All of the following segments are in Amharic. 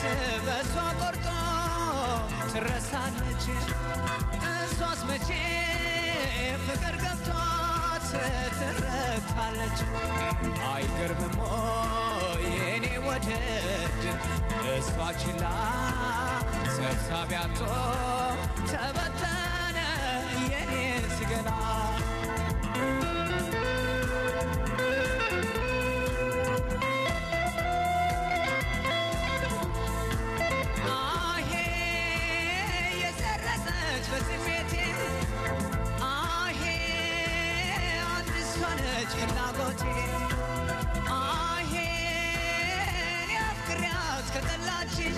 በእሷ ቆርጦ ትረሳለች እሷስ መቼ ፍቅር ገብቷት ትረካለች አይገርምም የኔ ወደድ እሷ ችላ ሰብሳቢያቶ ተበተነ የኔ ስገላ አሄ የሰረጸች በስሜቴ አሄ አንድ እሷ ነች ፍላጎቴ አሄ እኔ አፍቅሬያት ከጠላችኝ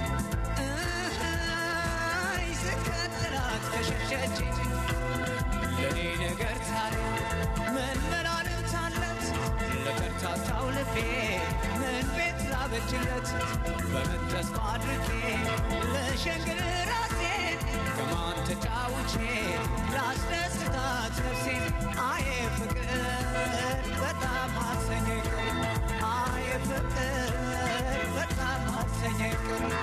እህይ ስከተላት ከሸሸችኝ ለእኔ ነገር ታዲያ ምን መላልት አለት ለከርታታው ልቤ ምን ቤት ላበጅለት በምን ተስፋ አድርጌ ልሸንግል ራሴን ከማን ተጫውቼ ላስደስታት ነፍሴን አየ ፍቅር በጣም አሰኘኝ አየ ፍቅር በጣም አሰኘኝ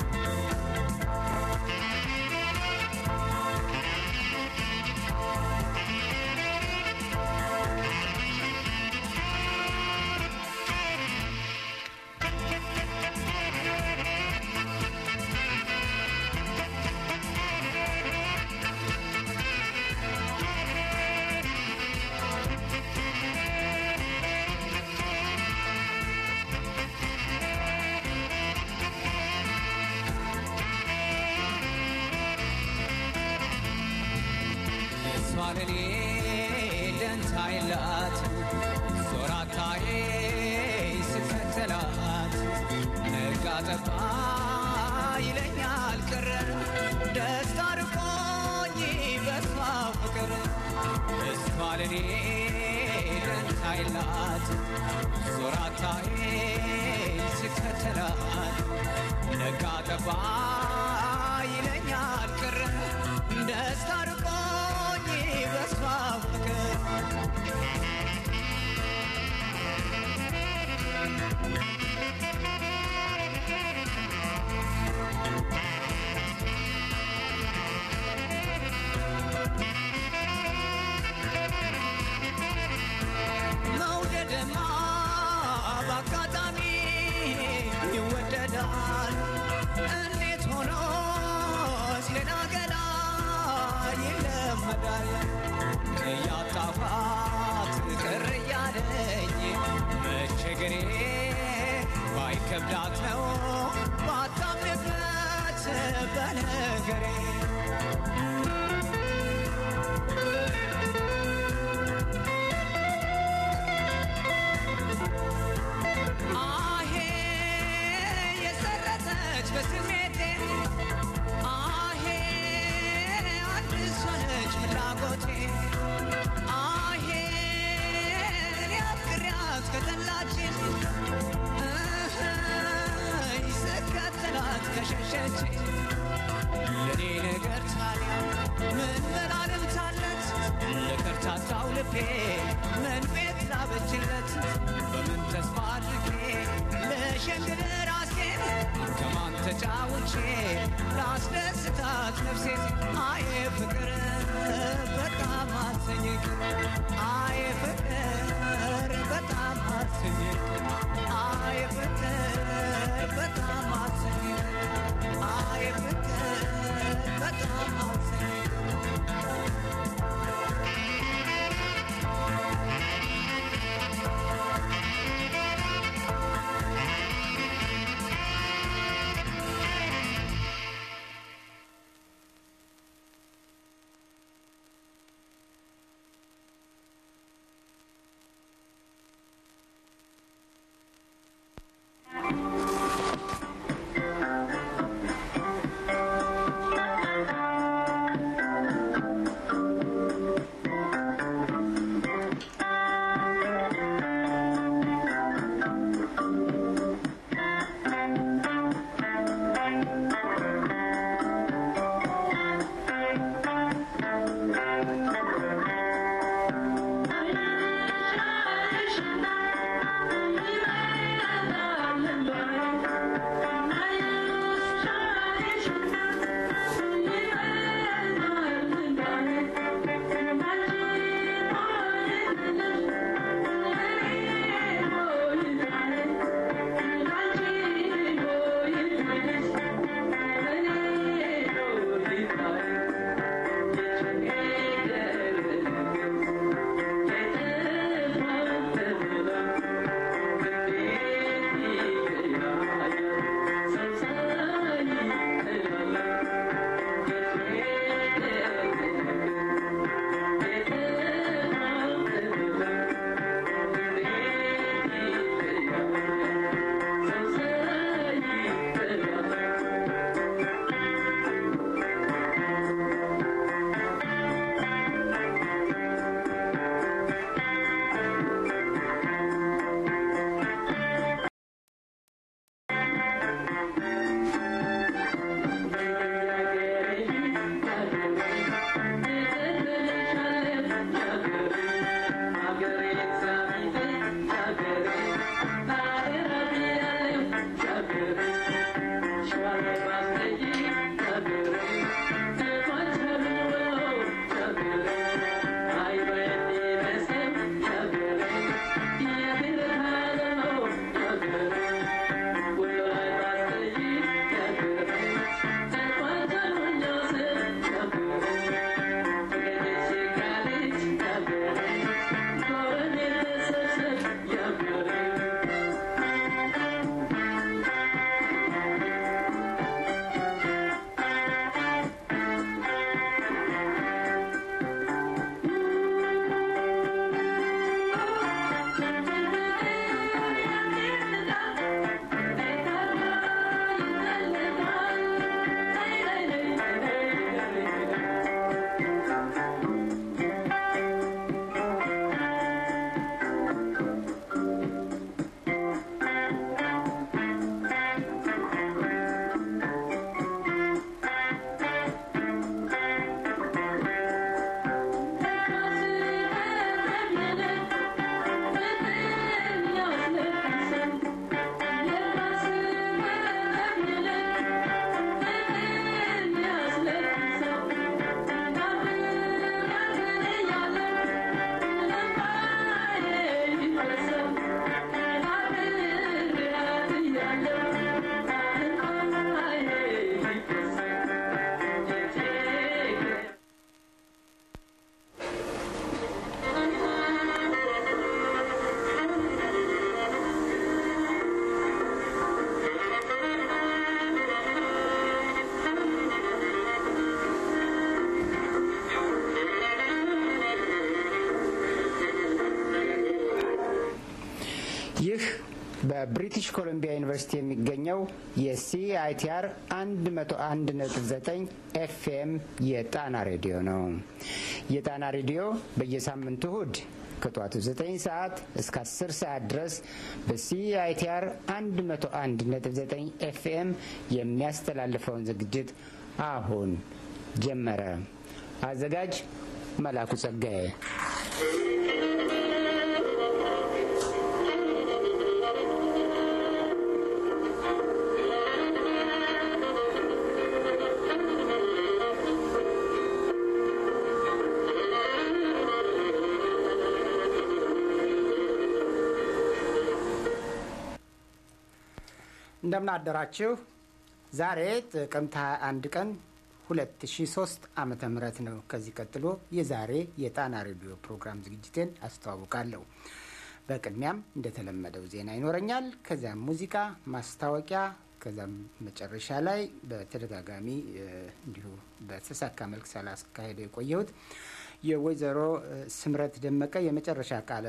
እሷ ለኔ ደንታ የላት ዞራታዬ ስከተላት ነጋ ጠባ ይለኛል ቅር ደስታ ርቆኝ በሷ ፍቅር እሷ ለኔ ደንታ የላት ዞራታዬ ስከተላት ነጋ ጠባ ይለኛል ቅር ደስታ ርቆኝ በሷ ፍቅር መውደድማ በአጋጣሚ ይወደዳል። እንዴት ሆኖ ሌላ ገላ ይለመዳል። እያጣፋት ቅር እያለኝ መቸገሬ ባይከብዳት ነው ባታምንበት በነገሬ አሄ የሰረጸች በስሜቴ አሄ አንድ እሷ ነች ፍላጎቴ አሄ እኔ አፍቅሬያት ከጠላችን እህይ ስከተላት ከሸሸችኝ ለኔ ነገር ታዲያ ምን መላልምታለት ለከርታታው ልቤ ምን ቤት ላበጅለት በምን ተስፋ አድርጌ ልሸንግል ራሴን ከማን ተጫውቼ ላስደስታት ነፍሴን አየ ፍቅር በጣም አሰኘኝ አየ ፍቅር በጣም አሰኘኝ አየ ፍቅር በጣም አሰኘኝ አየ ፍቅር በጣም አሰኘኝ በብሪቲሽ ኮሎምቢያ ዩኒቨርሲቲ የሚገኘው የሲአይቲአር 101.9 ኤፍኤም የጣና ሬዲዮ ነው። የጣና ሬዲዮ በየሳምንቱ እሁድ ከጠዋቱ 9 ሰዓት እስከ 10 ሰዓት ድረስ በሲአይቲአር 101.9 ኤፍኤም የሚያስተላልፈውን ዝግጅት አሁን ጀመረ። አዘጋጅ መላኩ ጸጋዬ። እንደምን አደራችሁ። ዛሬ ጥቅምት 21 ቀን 2003 ዓመተ ምህረት ነው። ከዚህ ቀጥሎ የዛሬ የጣና ሬዲዮ ፕሮግራም ዝግጅቴን አስተዋውቃለሁ። በቅድሚያም እንደተለመደው ዜና ይኖረኛል። ከዚያም ሙዚቃ፣ ማስታወቂያ፣ ከዚያም መጨረሻ ላይ በተደጋጋሚ እንዲሁ በተሳካ መልክ ሳላስካሄደው የቆየሁት የወይዘሮ ስምረት ደመቀ የመጨረሻ ቃለ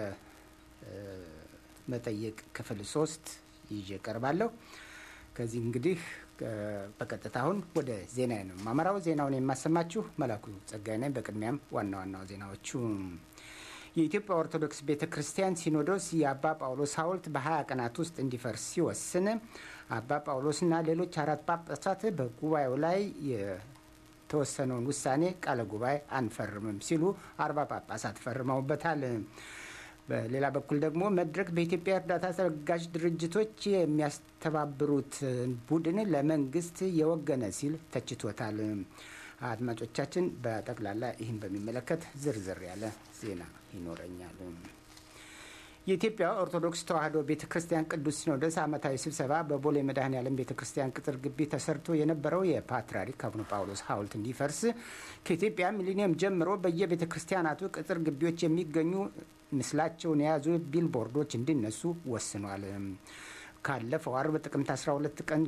መጠይቅ ክፍል ሶስት ይዤ ቀርባለሁ። ከዚህ እንግዲህ በቀጥታ አሁን ወደ ዜና ነው ማመራው። ዜናውን የማሰማችሁ መላኩ ጸጋይ ነኝ። በቅድሚያም ዋና ዋናው ዜናዎቹ የኢትዮጵያ ኦርቶዶክስ ቤተ ክርስቲያን ሲኖዶስ የአባ ጳውሎስ ሐውልት በ20 ቀናት ውስጥ እንዲፈርስ ሲወስን አባ ጳውሎስና ሌሎች አራት ጳጳሳት በጉባኤው ላይ የተወሰነውን ውሳኔ ቃለ ጉባኤ አንፈርምም ሲሉ አርባ ጳጳሳት ፈርመውበታል። በሌላ በኩል ደግሞ መድረክ በኢትዮጵያ እርዳታ ተለጋሽ ድርጅቶች የሚያስተባብሩት ቡድን ለመንግስት የወገነ ሲል ተችቶታል። አድማጮቻችን፣ በጠቅላላ ይህን በሚመለከት ዝርዝር ያለ ዜና ይኖረኛል። የኢትዮጵያ ኦርቶዶክስ ተዋሕዶ ቤተ ክርስቲያን ቅዱስ ሲኖዶስ ዓመታዊ ስብሰባ በቦሌ መድኃኔ ዓለም ቤተ ክርስቲያን ቅጥር ግቢ ተሰርቶ የነበረው የፓትርያርክ አቡነ ጳውሎስ ሐውልት እንዲፈርስ ከኢትዮጵያ ሚሊኒየም ጀምሮ በየቤተ ክርስቲያናቱ ቅጥር ግቢዎች የሚገኙ ምስላቸውን የያዙ ቢልቦርዶች እንዲነሱ ወስኗል። ካለፈው አርብ ጥቅምት 12 ቀን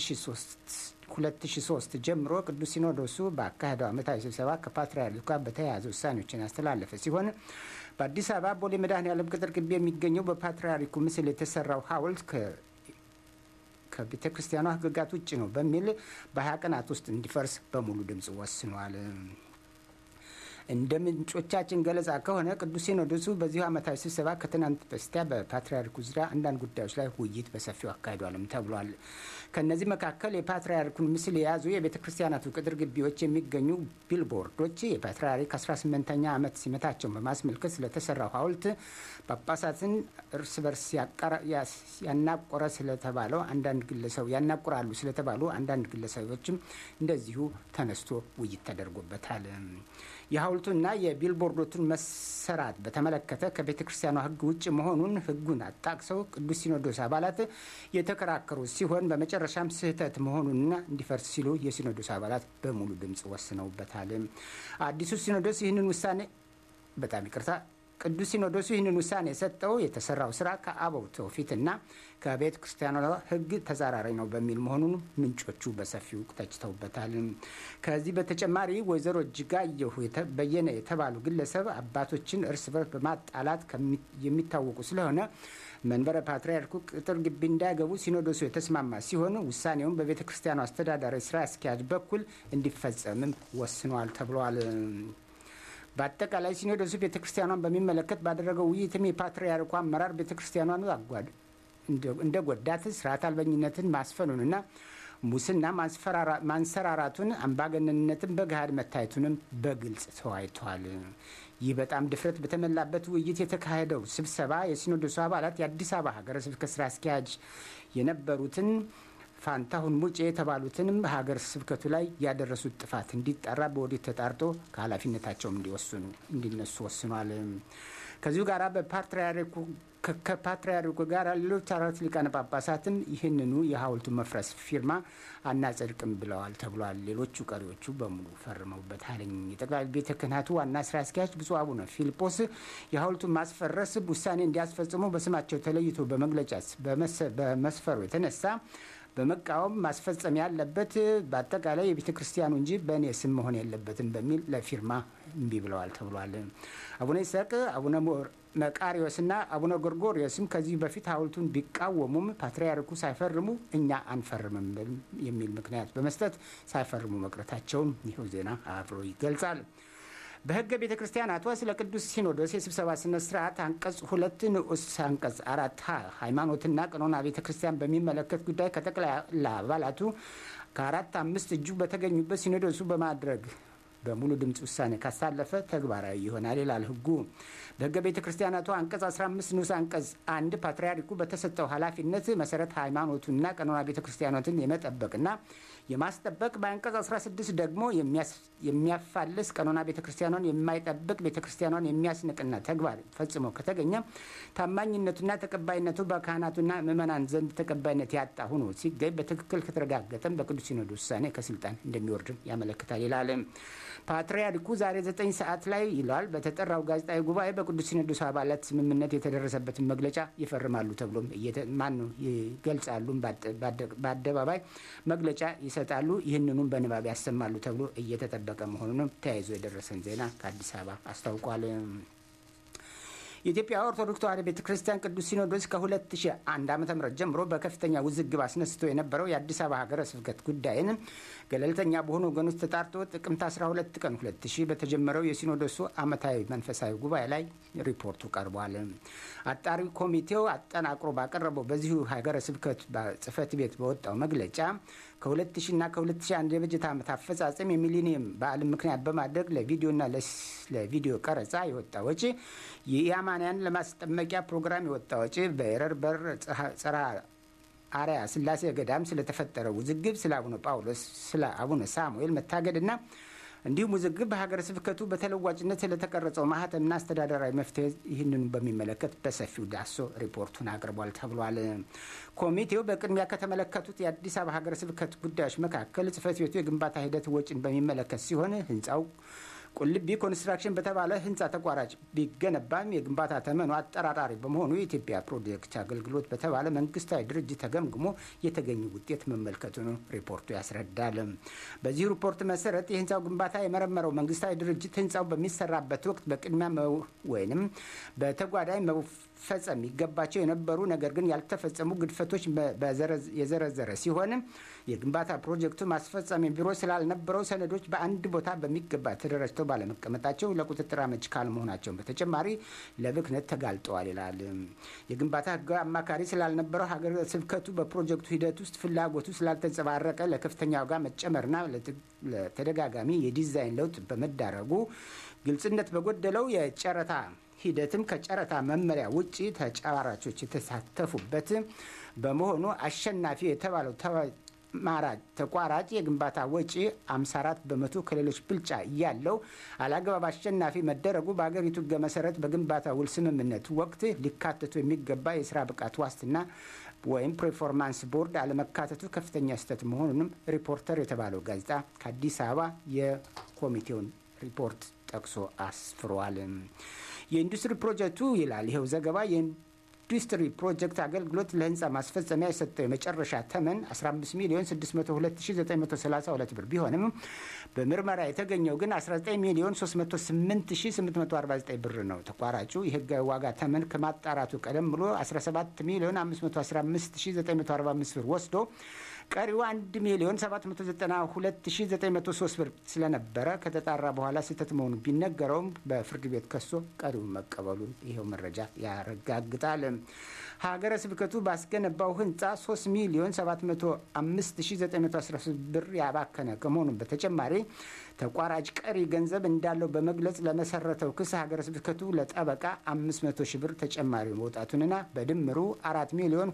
2003 ጀምሮ ቅዱስ ሲኖዶሱ በአካሄደው ዓመታዊ ስብሰባ ከፓትርያርኩ ጋር በተያያዘ ውሳኔዎችን ያስተላለፈ ሲሆን በአዲስ አበባ ቦሌ መድኃኔ ዓለም ቅጥር ግቢ የሚገኘው በፓትርያርኩ ምስል የተሰራው ሐውልት ከቤተ ክርስቲያኗ ሕግጋት ውጭ ነው በሚል በሀያ ቀናት ውስጥ እንዲፈርስ በሙሉ ድምፅ ወስኗል። እንደ ምንጮቻችን ገለጻ ከሆነ ቅዱስ ሲኖዶሱ በዚሁ ዓመታዊ ስብሰባ ከትናንት በስቲያ በፓትርያርኩ ዙሪያ አንዳንድ ጉዳዮች ላይ ውይይት በሰፊው አካሂዷልም ተብሏል። ከእነዚህ መካከል የፓትርያርኩን ምስል የያዙ የቤተ ክርስቲያናቱ ቅጥር ግቢዎች የሚገኙ ቢልቦርዶች የፓትርያርክ 18ኛ ዓመት ሲመታቸውን በማስመልከት ስለተሰራው ሐውልት ጳጳሳትን እርስ በርስ ያናቆረ ስለተባለው አንዳንድ ግለሰብ ያናቁራሉ ስለተባሉ አንዳንድ ግለሰቦችም እንደዚሁ ተነስቶ ውይይት ተደርጎበታል። የሐውልቱና የቢልቦርዶቱን መሰራት በተመለከተ ከቤተ ክርስቲያኗ ሕግ ውጭ መሆኑን ሕጉን አጣቅሰው ቅዱስ ሲኖዶስ አባላት የተከራከሩ ሲሆን በመጨረሻም ስህተት መሆኑንና እንዲፈርስ ሲሉ የሲኖዶስ አባላት በሙሉ ድምፅ ወስነውበታል። አዲሱ ሲኖዶስ ይህንን ውሳኔ በጣም ይቅርታ ቅዱስ ሲኖዶሱ ይህንን ውሳኔ የሰጠው የተሰራው ስራ ከአበው ትውፊትና ከቤተ ክርስቲያኗ ሕግ ተጻራሪ ነው በሚል መሆኑን ምንጮቹ በሰፊው ተችተውበታል። ከዚህ በተጨማሪ ወይዘሮ እጅጋየሁ በየነ የተባሉ ግለሰብ አባቶችን እርስ በርስ በማጣላት የሚታወቁ ስለሆነ መንበረ ፓትርያርኩ ቅጥር ግቢ እንዳይገቡ ሲኖዶሱ የተስማማ ሲሆን ውሳኔውን በቤተ ክርስቲያኗ አስተዳዳሪ ስራ አስኪያጅ በኩል እንዲፈጸምም ወስኗል ተብሏል። በአጠቃላይ ሲኖዶሱ ቤተ ክርስቲያኗን በሚመለከት ባደረገው ውይይትም የፓትርያርኩ አመራር ቤተ ክርስቲያኗን አጓድ እንደ ጎዳት ስርዓት አልበኝነትን ማስፈኑንና ሙስና ማንሰራራቱን አምባገነንነትን በገሃድ መታየቱንም በግልጽ ተወያይተዋል። ይህ በጣም ድፍረት በተሞላበት ውይይት የተካሄደው ስብሰባ የሲኖዶሱ አባላት የአዲስ አበባ ሀገረ ስብከት ስራ አስኪያጅ የነበሩትን ፋንታሁን ሙጬ የተባሉትንም ሀገር ስብከቱ ላይ ያደረሱት ጥፋት እንዲጠራ በወዲት ተጣርቶ ከኃላፊነታቸውም እንዲወስኑ እንዲነሱ ወስኗል። ከዚሁ ጋር በፓትርያርኩ ከፓትርያርኩ ጋር ሌሎች አራት ሊቃነ ጳጳሳትም ይህንኑ የሐውልቱ መፍረስ ፊርማ አናጸድቅም ብለዋል ተብሏል። ሌሎቹ ቀሪዎቹ በሙሉ ፈርመውበታል። የጠቅላይ ቤተ ክህነቱ ዋና ስራ አስኪያጅ ብፁዕ አቡነ ፊልጶስ የሐውልቱን ማስፈረስ ውሳኔ እንዲያስፈጽሙ በስማቸው ተለይቶ በመግለጫ በመስፈሩ የተነሳ በመቃወም ማስፈጸም ያለበት በአጠቃላይ የቤተ ክርስቲያኑ እንጂ በእኔ ስም መሆን የለበትም በሚል ለፊርማ እምቢ ብለዋል ተብሏል። አቡነ ይስሐቅ፣ አቡነ መቃሪዎስና አቡነ ጎርጎሪዮስም ከዚህ በፊት ሐውልቱን ቢቃወሙም ፓትርያርኩ ሳይፈርሙ እኛ አንፈርምም የሚል ምክንያት በመስጠት ሳይፈርሙ መቅረታቸውን ይኸው ዜና አብሮ ይገልጻል። በሕገ ቤተ ክርስቲያናቷ ስለ ቅዱስ ሲኖዶስ የስብሰባ ስነ ስርዓት አንቀጽ ሁለት ንዑስ አንቀጽ አራት ሀ ሃይማኖትና ቀኖና ቤተ ክርስቲያን በሚመለከት ጉዳይ ከጠቅላላ አባላቱ ከአራት አምስት እጁ በተገኙበት ሲኖዶሱ በማድረግ በሙሉ ድምፅ ውሳኔ ካሳለፈ ተግባራዊ ይሆናል ይላል ሕጉ። በሕገ ቤተ ክርስቲያናቱ አንቀጽ 15 ንዑስ አንቀጽ አንድ ፓትርያርኩ በተሰጠው ኃላፊነት መሰረት ሃይማኖቱንና ቀኖና ቤተ ክርስቲያኖትን የመጠበቅና የማስጠበቅ በአንቀጽ 16 ደግሞ የሚያፋልስ ቀኖና ቤተ ክርስቲያኗን የማይጠብቅ ቤተ ክርስቲያኗን የሚያስንቅና ተግባር ፈጽሞ ከተገኘ ታማኝነቱና ተቀባይነቱ በካህናቱና ምዕመናን ዘንድ ተቀባይነት ያጣ ሆኖ ሲገኝ በትክክል ከተረጋገጠም በቅዱስ ሲኖዶስ ውሳኔ ከስልጣን እንደሚወርድም ያመለክታል ይላል። ፓትርያርኩ ዛሬ ዘጠኝ ሰዓት ላይ ይሏል በተጠራው ጋዜጣዊ ጉባኤ በቅዱስ ሲኖዶስ አባላት ስምምነት የተደረሰበትን መግለጫ ይፈርማሉ ተብሎም ማን ነው ይገልጻሉ። በአደባባይ መግለጫ ይሰጣሉ። ይህንኑም በንባብ ያሰማሉ ተብሎ እየተጠበቀ መሆኑንም ተያይዞ የደረሰን ዜና ከአዲስ አበባ አስታውቋል። የኢትዮጵያ ኦርቶዶክስ ተዋሕዶ ቤተ ክርስቲያን ቅዱስ ሲኖዶስ ከ2001 ዓ ም ጀምሮ በከፍተኛ ውዝግብ አስነስቶ የነበረው የአዲስ አበባ ሀገረ ስብከት ጉዳይን ገለልተኛ በሆኑ ወገኖች ተጣርቶ ጥቅምት 12 ቀን 2000 በተጀመረው የሲኖዶሱ ዓመታዊ መንፈሳዊ ጉባኤ ላይ ሪፖርቱ ቀርቧል። አጣሪ ኮሚቴው አጠናቅሮ ባቀረበው በዚሁ ሀገረ ስብከት ጽሕፈት ቤት በወጣው መግለጫ ከ2000 እና ከ2001 የበጀት ዓመት አፈጻጸም የሚሊኒየም በዓልን ምክንያት በማድረግ ለቪዲዮና ለቪዲዮ ቀረጻ የወጣ ወጪ የኢአማንያን ለማስጠመቂያ ፕሮግራም የወጣ ወጪ በኤረር በር ጸራ አርያ ስላሴ ገዳም ስለተፈጠረ ውዝግብ፣ ስለ አቡነ ጳውሎስ፣ ስለ አቡነ ሳሙኤል መታገድና እንዲሁም ውዝግብ በሀገረ ስብከቱ በተለዋጭነት ስለተቀረጸው ማህተምና አስተዳደራዊ መፍትሄ ይህንኑ በሚመለከት በሰፊው ዳሶ ሪፖርቱን አቅርቧል ተብሏል። ኮሚቴው በቅድሚያ ከተመለከቱት የአዲስ አበባ ሀገረ ስብከት ጉዳዮች መካከል ጽሕፈት ቤቱ የግንባታ ሂደት ወጪን በሚመለከት ሲሆን ህንፃው ቁልቢ ኮንስትራክሽን በተባለ ህንፃ ተቋራጭ ቢገነባም የግንባታ ተመኑ አጠራጣሪ በመሆኑ የኢትዮጵያ ፕሮጀክት አገልግሎት በተባለ መንግስታዊ ድርጅት ተገምግሞ የተገኘ ውጤት መመልከቱን ሪፖርቱ ያስረዳል። በዚህ ሪፖርት መሰረት የህንፃው ግንባታ የመረመረው መንግስታዊ ድርጅት ህንፃው በሚሰራበት ወቅት በቅድሚያ ወይንም በተጓዳኝ መፈጸም ይገባቸው የነበሩ ነገር ግን ያልተፈጸሙ ግድፈቶች የዘረዘረ ሲሆን የግንባታ ፕሮጀክቱ ማስፈጸሚያ ቢሮ ስላልነበረው ሰነዶች በአንድ ቦታ በሚገባ ተደራጅተው ባለመቀመጣቸው ለቁጥጥር አመች ካለመሆናቸውን በተጨማሪ ለብክነት ተጋልጠዋል ይላል። የግንባታ ህጋዊ አማካሪ ስላልነበረው ሀገረ ስብከቱ በፕሮጀክቱ ሂደት ውስጥ ፍላጎቱ ስላልተንጸባረቀ ለከፍተኛ ዋጋ መጨመርና ለተደጋጋሚ የዲዛይን ለውጥ በመዳረጉ ግልጽነት በጎደለው የጨረታ ሂደትም ከጨረታ መመሪያ ውጭ ተጫራቾች የተሳተፉበት በመሆኑ አሸናፊ የተባለው ማራጭ ተቋራጭ የግንባታ ወጪ 54 በመቶ ከሌሎች ብልጫ እያለው አላግባብ አሸናፊ መደረጉ በአገሪቱ ሕገ መሰረት በግንባታ ውል ስምምነት ወቅት ሊካተቱ የሚገባ የስራ ብቃት ዋስትና ወይም ፐርፎርማንስ ቦርድ አለመካተቱ ከፍተኛ ስህተት መሆኑንም ሪፖርተር የተባለው ጋዜጣ ከአዲስ አበባ የኮሚቴውን ሪፖርት ጠቅሶ አስፍሯል። የኢንዱስትሪ ፕሮጀክቱ ይላል ይኸው ዘገባ ኢንዱስትሪ ፕሮጀክት አገልግሎት ለህንፃ ማስፈጸሚያ የሰጠው የመጨረሻ ተመን 15 ሚሊዮን 602932 ብር ቢሆንም በምርመራ የተገኘው ግን 19 ሚሊዮን 308849 ብር ነው። ተቋራጩ የህጋዊ ዋጋ ተመን ከማጣራቱ ቀደም ብሎ 17 ሚሊዮን 515945 ብር ወስዶ ቀሪው 1 ሚሊዮን 792903 ብር ስለነበረ ከተጣራ በኋላ ስህተት መሆኑ ቢነገረውም በፍርድ ቤት ከሶ ቀሪውን መቀበሉን ይኸው መረጃ ያረጋግጣል። ሀገረ ስብከቱ ባስገነባው ህንፃ 3 ሚሊዮን 705913 ብር ያባከነ ከመሆኑም በተጨማሪ ተቋራጭ ቀሪ ገንዘብ እንዳለው በመግለጽ ለመሰረተው ክስ ሀገረ ስብከቱ ለጠበቃ 500 ሺህ ብር ተጨማሪ መውጣቱንና በድምሩ 4 ሚሊዮን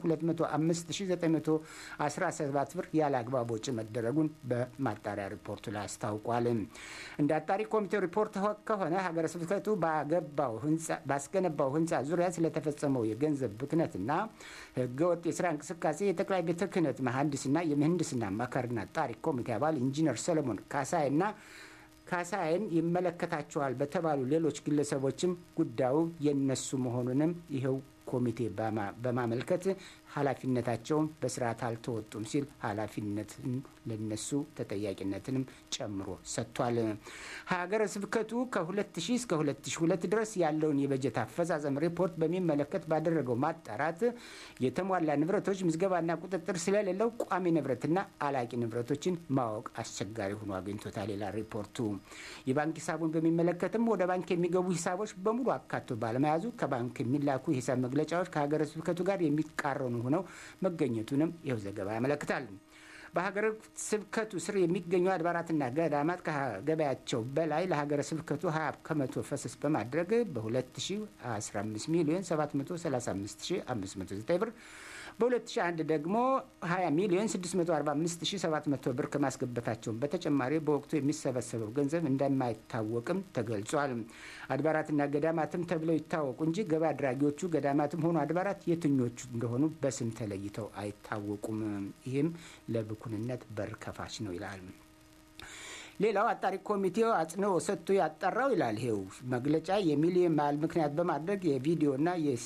205917 ብር ያለ አግባብ ወጪ መደረጉን በማጣሪያ ሪፖርቱ ላይ አስታውቋል። እንደ አጣሪ ኮሚቴው ሪፖርት ከሆነ ሀገረ ስብከቱ ባስገነባው ህንፃ ዙሪያ ስለተፈጸመው የገንዘብ ብክነትና ህገወጥ የስራ እንቅስቃሴ የጠቅላይ ቤተ ክህነት መሐንዲስና የምህንድስና አማካሪና አጣሪ ኮሚቴ አባል ኢንጂነር ሰለሞን ካሳይና ካሳይን ይመለከታቸዋል በተባሉ ሌሎች ግለሰቦችም ጉዳዩ የነሱ መሆኑንም ይኸው ኮሚቴ በማመልከት ኃላፊነታቸውን በስርዓት አልተወጡም ሲል ኃላፊነትን ለነሱ ተጠያቂነትንም ጨምሮ ሰጥቷል። ሀገረ ስብከቱ ከ2000 እስከ 2002 ድረስ ያለውን የበጀት አፈጻጸም ሪፖርት በሚመለከት ባደረገው ማጣራት የተሟላ ንብረቶች ምዝገባና ቁጥጥር ስለሌለው ቋሚ ንብረትና አላቂ ንብረቶችን ማወቅ አስቸጋሪ ሆኖ አግኝቶታል ይላል ሪፖርቱ። የባንክ ሂሳቡን በሚመለከትም ወደ ባንክ የሚገቡ ሂሳቦች በሙሉ አካቶ ባለመያዙ ከባንክ የሚላኩ የሂሳብ መግለጫዎች ከሀገረ ስብከቱ ጋር የሚቃረኑ ሆነው መገኘቱንም ይኸው ዘገባ ያመለክታል። በሀገረ ስብከቱ ስር የሚገኙ አድባራትና ገዳማት ከገበያቸው በላይ ለሀገረ ስብከቱ 20 ከመቶ ፈሰስ በማድረግ በ2015 ሚሊዮን 735509 ብር በ2001 ደግሞ 20 ሚሊዮን 645700 ብር ከማስገበታቸውን በተጨማሪ በወቅቱ የሚሰበሰበው ገንዘብ እንደማይታወቅም ተገልጿል። አድባራትና ገዳማትም ተብለው ይታወቁ እንጂ ገቢ አድራጊዎቹ ገዳማትም ሆኑ አድባራት የትኞቹ እንደሆኑ በስም ተለይተው አይታወቁም። ይህም ለብኩንነት በር ከፋች ነው ይላል። ሌላው አጣሪ ኮሚቴው አጽንኦ ሰጥቶ ያጠራው ይላል ይሄው መግለጫ የሚሊዮን በዓል ምክንያት በማድረግ የቪዲዮና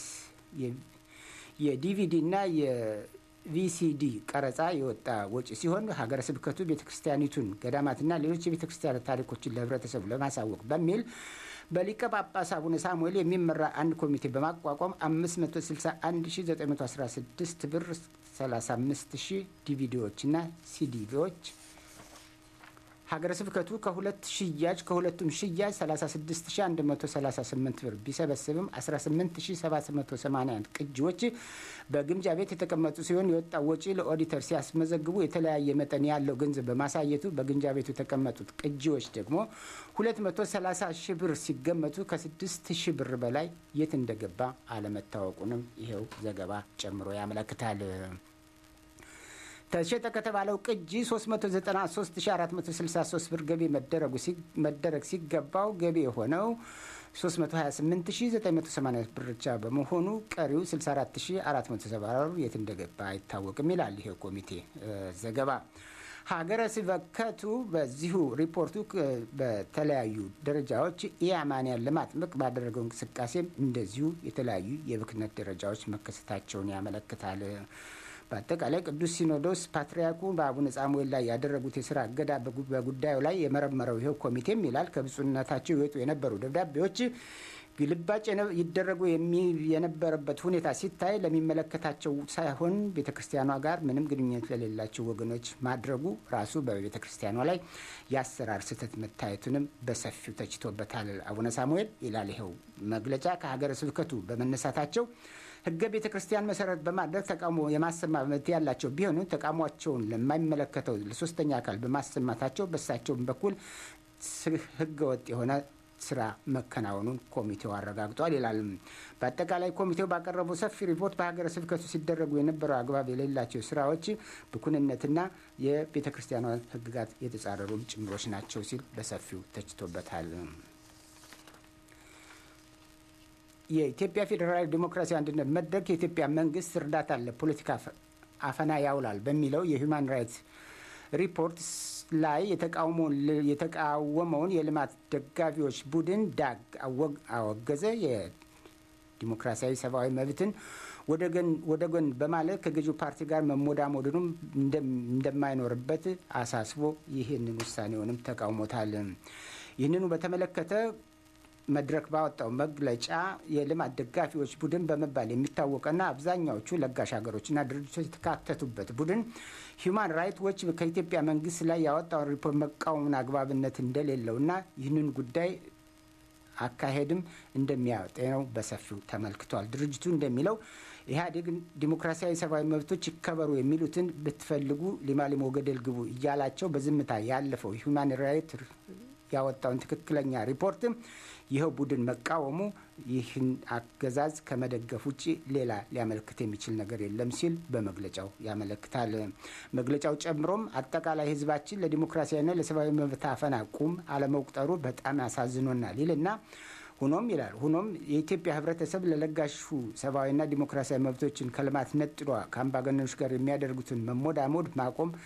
የዲቪዲና የቪሲዲ ቀረጻ የወጣ ወጪ ሲሆን ሀገረ ስብከቱ ቤተ ክርስቲያኒቱን ገዳማትና ሌሎች የቤተ ክርስቲያን ታሪኮችን ለሕብረተሰቡ ለማሳወቅ በሚል በሊቀ ጳጳስ አቡነ ሳሙኤል የሚመራ አንድ ኮሚቴ በማቋቋም 561916 ብር 35000 ዲቪዲዎችና ሲዲዎች ሀገረ ስብከቱ ከሁለት ሽያጭ ከሁለቱም ሽያጭ 36138 ብር ቢሰበስብም 18781 ቅጂዎች በግምጃ ቤት የተቀመጡ ሲሆን የወጣው ወጪ ለኦዲተር ሲያስመዘግቡ የተለያየ መጠን ያለው ገንዘብ በማሳየቱ በግምጃ ቤቱ የተቀመጡት ቅጂዎች ደግሞ 230 ሺህ ብር ሲገመቱ ከ6 ሺህ ብር በላይ የት እንደገባ አለመታወቁንም ይኸው ዘገባ ጨምሮ ያመለክታል። ተሸጠ ከተባለው ቅጂ 393463 ብር ገቢ መደረግ ሲገባው ገቢ የሆነው 328980 ብር ብቻ በመሆኑ ቀሪው 64470 ብር የት እንደገባ አይታወቅም ይላል ይሄ ኮሚቴ ዘገባ። ሀገረ ስብከቱ በዚሁ ሪፖርቱ በተለያዩ ደረጃዎች ኢአማንያን ለማጥመቅ ባደረገው እንቅስቃሴም እንደዚሁ የተለያዩ የብክነት ደረጃዎች መከሰታቸውን ያመለክታል። በአጠቃላይ ቅዱስ ሲኖዶስ ፓትርያርኩ በአቡነ ሳሙኤል ላይ ያደረጉት የስራ እገዳ በጉዳዩ ላይ የመረመረው ይኸው ኮሚቴም ይላል ከብፁዕነታቸው ይወጡ የነበሩ ደብዳቤዎች ግልባጭ ይደረጉ የነበረበት ሁኔታ ሲታይ ለሚመለከታቸው ሳይሆን ቤተ ክርስቲያኗ ጋር ምንም ግንኙነት ለሌላቸው ወገኖች ማድረጉ ራሱ በቤተ ክርስቲያኗ ላይ የአሰራር ስህተት መታየቱንም በሰፊው ተችቶበታል። አቡነ ሳሙኤል ይላል ይኸው መግለጫ ከሀገረ ስብከቱ በመነሳታቸው ሕገ ቤተ ክርስቲያን መሰረት በማድረግ ተቃውሞ የማሰማት መብት ያላቸው ቢሆኑ ተቃውሟቸውን ለማይመለከተው ለሶስተኛ አካል በማሰማታቸው በሳቸውም በኩል ሕገ ወጥ የሆነ ስራ መከናወኑን ኮሚቴው አረጋግጧል ይላል። በአጠቃላይ ኮሚቴው ባቀረበው ሰፊ ሪፖርት በሀገረ ስብከቱ ሲደረጉ የነበረው አግባብ የሌላቸው ስራዎች ብኩንነትና የቤተ ክርስቲያኗ ሕግጋት የተጻረሩም ጭምሮች ናቸው ሲል በሰፊው ተችቶበታል። የኢትዮጵያ ፌዴራላዊ ዴሞክራሲያዊ አንድነት መድረክ የኢትዮጵያ መንግስት እርዳታን ለፖለቲካ አፈና ያውላል በሚለው የሂውማን ራይትስ ሪፖርት ላይ የተቃወመውን የልማት ደጋፊዎች ቡድን ዳግ አወገዘ። የዲሞክራሲያዊ ሰብአዊ መብትን ወደ ጎን በማለት ከገዢው ፓርቲ ጋር መሞዳሞድኑም እንደማይኖርበት አሳስቦ ይህንን ውሳኔውንም ተቃውሞታል። ይህንኑ በተመለከተ መድረክ ባወጣው መግለጫ የልማት ደጋፊዎች ቡድን በመባል የሚታወቀና አብዛኛዎቹ ለጋሽ ሀገሮችና ድርጅቶች የተካተቱበት ቡድን ሂዩማን ራይት ዎች ከኢትዮጵያ መንግስት ላይ ያወጣውን ሪፖርት መቃወምን አግባብነት እንደሌለውና ይህንን ጉዳይ አካሄድም እንደሚያጤነው በሰፊው ተመልክቷል። ድርጅቱ እንደሚለው ኢህአዴግ ዲሞክራሲያዊ ሰብአዊ መብቶች ይከበሩ የሚሉትን ብትፈልጉ ሊማሊሞ ገደል ግቡ እያላቸው በዝምታ ያለፈው ሂዩማን ራይት ያወጣውን ትክክለኛ ሪፖርት ይኸው ቡድን መቃወሙ ይህን አገዛዝ ከመደገፍ ውጭ ሌላ ሊያመለክት የሚችል ነገር የለም ሲል በመግለጫው ያመለክታል። መግለጫው ጨምሮም አጠቃላይ ሕዝባችን ለዲሞክራሲያዊና ለሰብአዊ መብት አፈና ቁም አለመቁጠሩ በጣም ያሳዝኖናል ይልና ሆኖም ይላል ሆኖም የኢትዮጵያ ህብረተሰብ ለለጋሹ ሰብአዊና ዲሞክራሲያዊ መብቶችን ከልማት ነጥሏ ከአምባገነኖች ጋር የሚያደርጉትን መሞዳሞድ ማቆም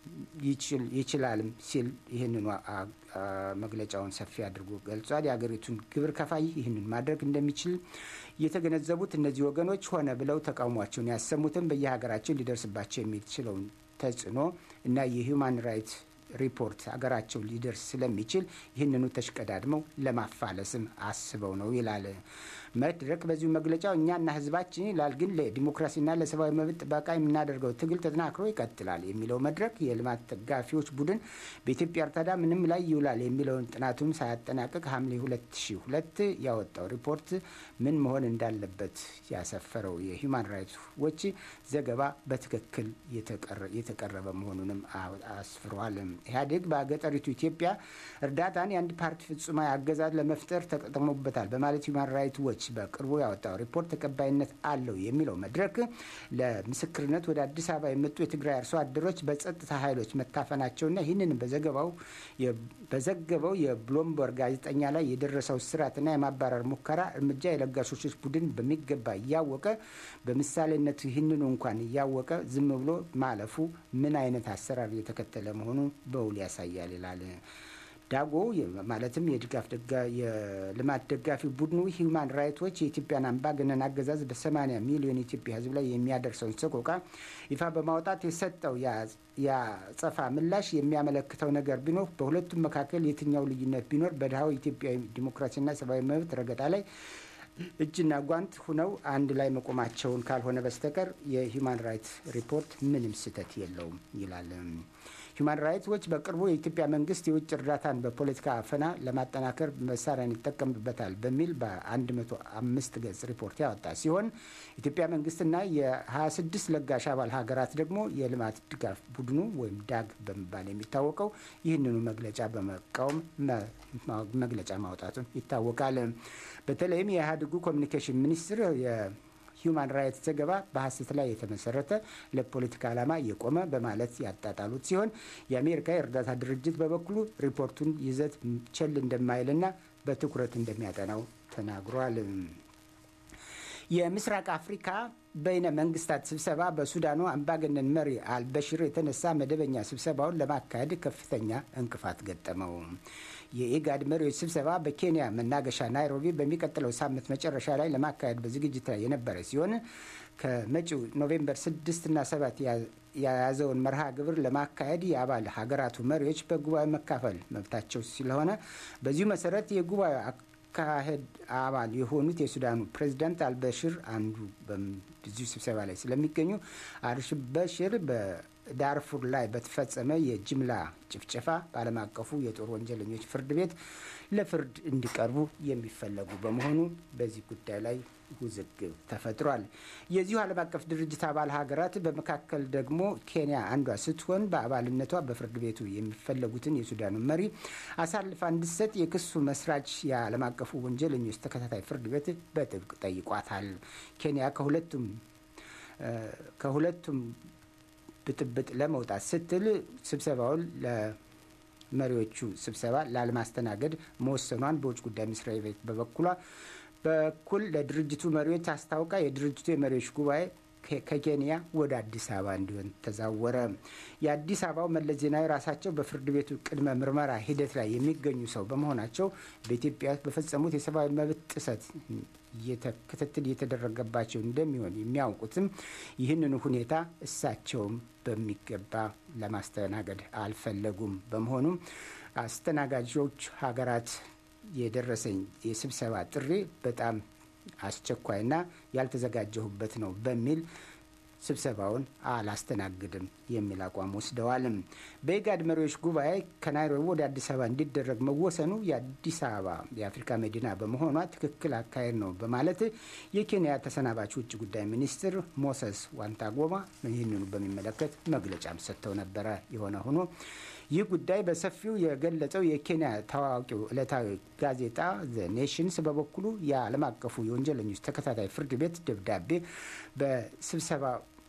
ይችላልም ሲል ይህንኑ መግለጫውን ሰፊ አድርጎ ገልጿል። የሀገሪቱን ግብር ከፋይ ይህንን ማድረግ እንደሚችል የተገነዘቡት እነዚህ ወገኖች ሆነ ብለው ተቃውሟቸውን ያሰሙትን በየሀገራቸው ሊደርስባቸው የሚችለውን ተጽዕኖ እና የሂውማን ራይትስ ሪፖርት ሀገራቸው ሊደርስ ስለሚችል ይህንኑ ተሽቀዳድመው ለማፋለስም አስበው ነው ይላል መድረክ። በዚሁ መግለጫው እኛና ህዝባችን ይላል ግን ለዲሞክራሲና ለሰብአዊ መብት ጥበቃ የምናደርገው ትግል ተጠናክሮ ይቀጥላል የሚለው መድረክ የልማት ደጋፊዎች ቡድን በኢትዮጵያ እርዳታ ምንም ላይ ይውላል የሚለውን ጥናቱን ሳያጠናቅቅ ሐምሌ 2002 ያወጣው ሪፖርት ምን መሆን እንዳለበት ያሰፈረው የሂውማን ራይትስ ዎች ዘገባ በትክክል የተቀረበ መሆኑንም አስፍሯል። ኢህአዴግ በገጠሪቱ ኢትዮጵያ እርዳታን የአንድ ፓርቲ ፍጹማዊ አገዛዝ ለመፍጠር ተጠቅሞበታል በማለት ሂውማን ራይትስ ዎች በቅርቡ ያወጣው ሪፖርት ተቀባይነት አለው የሚለው መድረክ ለምስክርነት ወደ አዲስ አበባ የመጡ የትግራይ አርሶ አደሮች በጸጥታ ኃይሎች መታፈናቸውና ይህንን በዘገባው በዘገበው የብሎምበርግ ጋዜጠኛ ላይ የደረሰው ስርዓትና የማባረር ሙከራ እርምጃ የለጋሾች ቡድን በሚገባ እያወቀ በምሳሌነት ይህንኑ እንኳን እያወቀ ዝም ብሎ ማለፉ ምን አይነት አሰራር እየተከተለ መሆኑ በውል ያሳያል ይላል። ዳጎ ማለትም የድጋፍ የልማት ደጋፊ ቡድኑ ሂውማን ራይቶች የኢትዮጵያን አምባገነን አገዛዝ በ80 ሚሊዮን የኢትዮጵያ ሕዝብ ላይ የሚያደርሰውን ሰቆቃ ይፋ በማውጣት የሰጠው የአጸፋ ምላሽ የሚያመለክተው ነገር ቢኖር በሁለቱም መካከል የትኛው ልዩነት ቢኖር በድሃው ኢትዮጵያዊ ዲሞክራሲና ሰብአዊ መብት ረገጣ ላይ እጅና ጓንት ሁነው አንድ ላይ መቆማቸውን ካልሆነ በስተቀር የሂውማን ራይትስ ሪፖርት ምንም ስህተት የለውም ይላል። ሂውማን ራይትስ ዎች በቅርቡ የኢትዮጵያ መንግስት የውጭ እርዳታን በፖለቲካ አፈና ለማጠናከር መሳሪያን ይጠቀምበታል በሚል በ105 ገጽ ሪፖርት ያወጣ ሲሆን ኢትዮጵያ መንግስትና የ26 ለጋሽ አባል ሀገራት ደግሞ የልማት ድጋፍ ቡድኑ ወይም ዳግ በመባል የሚታወቀው ይህንኑ መግለጫ በመቃወም መግለጫ ማውጣቱን ይታወቃል። በተለይም የኢህአዴጉ ኮሚኒኬሽን ሚኒስትር ሂውማን ራይትስ ዘገባ በሀሰት ላይ የተመሰረተ ለፖለቲካ ዓላማ የቆመ በማለት ያጣጣሉት ሲሆን የአሜሪካ የእርዳታ ድርጅት በበኩሉ ሪፖርቱን ይዘት ቸል እንደማይልና በትኩረት እንደሚያጠናው ተናግሯል። የምስራቅ አፍሪካ በይነ መንግስታት ስብሰባ በሱዳኑ አምባገነን መሪ አልበሽር የተነሳ መደበኛ ስብሰባውን ለማካሄድ ከፍተኛ እንቅፋት ገጠመው። የኢጋድ መሪዎች ስብሰባ በኬንያ መናገሻ ናይሮቢ በሚቀጥለው ሳምንት መጨረሻ ላይ ለማካሄድ በዝግጅት ላይ የነበረ ሲሆን ከመጪው ኖቬምበር ስድስት እና ሰባት የያዘውን መርሃ ግብር ለማካሄድ የአባል ሀገራቱ መሪዎች በጉባኤ መካፈል መብታቸው ስለሆነ በዚሁ መሰረት የጉባኤ አካሄድ አባል የሆኑት የሱዳኑ ፕሬዚዳንት አልበሽር አንዱ በዚሁ ስብሰባ ላይ ስለሚገኙ አልበሽር በዳርፉር ላይ በተፈጸመ የጅምላ ጭፍጨፋ በዓለም አቀፉ የጦር ወንጀለኞች ፍርድ ቤት ለፍርድ እንዲቀርቡ የሚፈለጉ በመሆኑ በዚህ ጉዳይ ላይ ውዝግብ ተፈጥሯል። የዚሁ ዓለም አቀፍ ድርጅት አባል ሀገራት በመካከል ደግሞ ኬንያ አንዷ ስትሆን በአባልነቷ በፍርድ ቤቱ የሚፈለጉትን የሱዳኑ መሪ አሳልፋ እንድትሰጥ የክሱ መስራች የዓለም አቀፉ ወንጀለኞች ተከታታይ ፍርድ ቤት በጥብቅ ጠይቋታል። ኬንያ ከሁለቱም ከሁለቱም ብጥብጥ ለመውጣት ስትል ስብሰባውን ለመሪዎቹ ስብሰባ ላለማስተናገድ መወሰኗን በውጭ ጉዳይ መስሪያ ቤት በበኩሏ በኩል ለድርጅቱ መሪዎች አስታውቃ የድርጅቱ የመሪዎች ጉባኤ ከኬንያ ወደ አዲስ አበባ እንዲሆን ተዛወረ። የአዲስ አበባው መለስ ዜናዊ ራሳቸው በፍርድ ቤቱ ቅድመ ምርመራ ሂደት ላይ የሚገኙ ሰው በመሆናቸው በኢትዮጵያ በፈጸሙት የሰብአዊ መብት ጥሰት ክትትል እየተደረገባቸው እንደሚሆን የሚያውቁትም ይህንኑ ሁኔታ እሳቸውም በሚገባ ለማስተናገድ አልፈለጉም። በመሆኑም አስተናጋጆች ሀገራት የደረሰኝ የስብሰባ ጥሪ በጣም አስቸኳይና ያልተዘጋጀሁበት ነው በሚል ስብሰባውን አላስተናግድም የሚል አቋም ወስደዋል። በኢጋድ መሪዎች ጉባኤ ከናይሮቢ ወደ አዲስ አበባ እንዲደረግ መወሰኑ የአዲስ አበባ የአፍሪካ መዲና በመሆኗ ትክክል አካሄድ ነው በማለት የኬንያ ተሰናባች ውጭ ጉዳይ ሚኒስትር ሞሰስ ዋንታጎማ ይህንኑ በሚመለከት መግለጫም ሰጥተው ነበረ። የሆነ ሆኖ ይህ ጉዳይ በሰፊው የገለጸው የኬንያ ታዋቂው ዕለታዊ ጋዜጣ ዘ ኔሽንስ በበኩሉ የዓለም አቀፉ የወንጀለኞች ተከታታይ ፍርድ ቤት ደብዳቤ በስብሰባ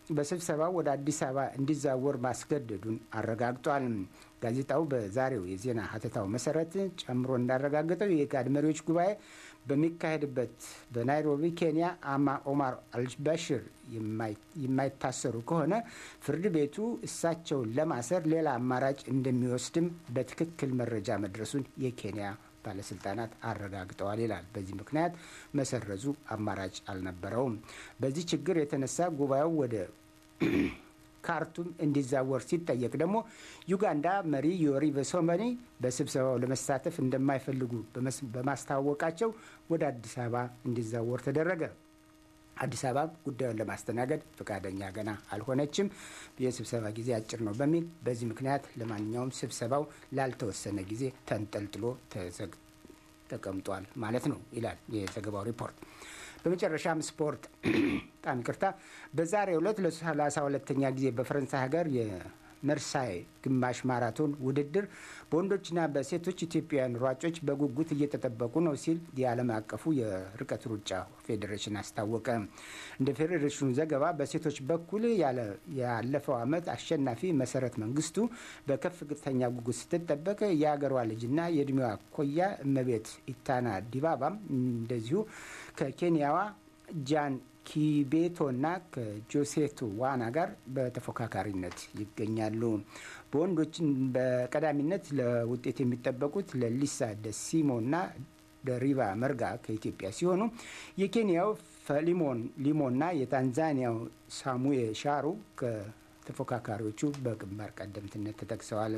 በስብሰባው ወደ አዲስ አበባ እንዲዛወር ማስገደዱን አረጋግጧል። ጋዜጣው በዛሬው የዜና ሀተታው መሰረት ጨምሮ እንዳረጋገጠው የኢጋድ መሪዎች ጉባኤ በሚካሄድበት በናይሮቢ ኬንያ አማ ኦማር አልባሽር የማይታሰሩ ከሆነ ፍርድ ቤቱ እሳቸውን ለማሰር ሌላ አማራጭ እንደሚወስድም በትክክል መረጃ መድረሱን የኬንያ ባለስልጣናት አረጋግጠዋል ይላል። በዚህ ምክንያት መሰረዙ አማራጭ አልነበረውም። በዚህ ችግር የተነሳ ጉባኤው ወደ ካርቱም እንዲዛወር ሲጠየቅ ደግሞ ዩጋንዳ መሪ ዮሪ በሶመኒ በስብሰባው ለመሳተፍ እንደማይፈልጉ በማስታወቃቸው ወደ አዲስ አበባ እንዲዛወር ተደረገ። አዲስ አበባ ጉዳዩን ለማስተናገድ ፈቃደኛ ገና አልሆነችም። የስብሰባ ጊዜ አጭር ነው በሚል በዚህ ምክንያት ለማንኛውም ስብሰባው ላልተወሰነ ጊዜ ተንጠልጥሎ ተቀምጧል ማለት ነው ይላል የዘገባው ሪፖርት። በመጨረሻም ስፖርት በጣም ይቅርታ። በዛሬው ዕለት ለሰላሳ ሁለተኛ ጊዜ በፈረንሳይ ሀገር የመርሳይ ግማሽ ማራቶን ውድድር በወንዶችና በሴቶች ኢትዮጵያውያን ሯጮች በጉጉት እየተጠበቁ ነው ሲል የዓለም አቀፉ የርቀት ሩጫ ፌዴሬሽን አስታወቀ። እንደ ፌዴሬሽኑ ዘገባ በሴቶች በኩል ያለፈው ዓመት አሸናፊ መሰረት መንግስቱ በከፍተኛ ጉጉት ስትጠበቅ የአገሯ ልጅና የእድሜዋ ኮያ እመቤት ኢታና ዲባባም እንደዚሁ ከኬንያዋ ጃን ኪቤቶና ከጆሴቶ ዋና ጋር በተፎካካሪነት ይገኛሉ። በወንዶችን በቀዳሚነት ለውጤት የሚጠበቁት ለሊሳ ደሲሞና ደሪባ መርጋ ከኢትዮጵያ ሲሆኑ የኬንያው ፈሊሞን ሊሞና የታንዛኒያው ሳሙኤ ሻሩ ከተፎካካሪዎቹ በግንባር ቀደምትነት ተጠቅሰዋል።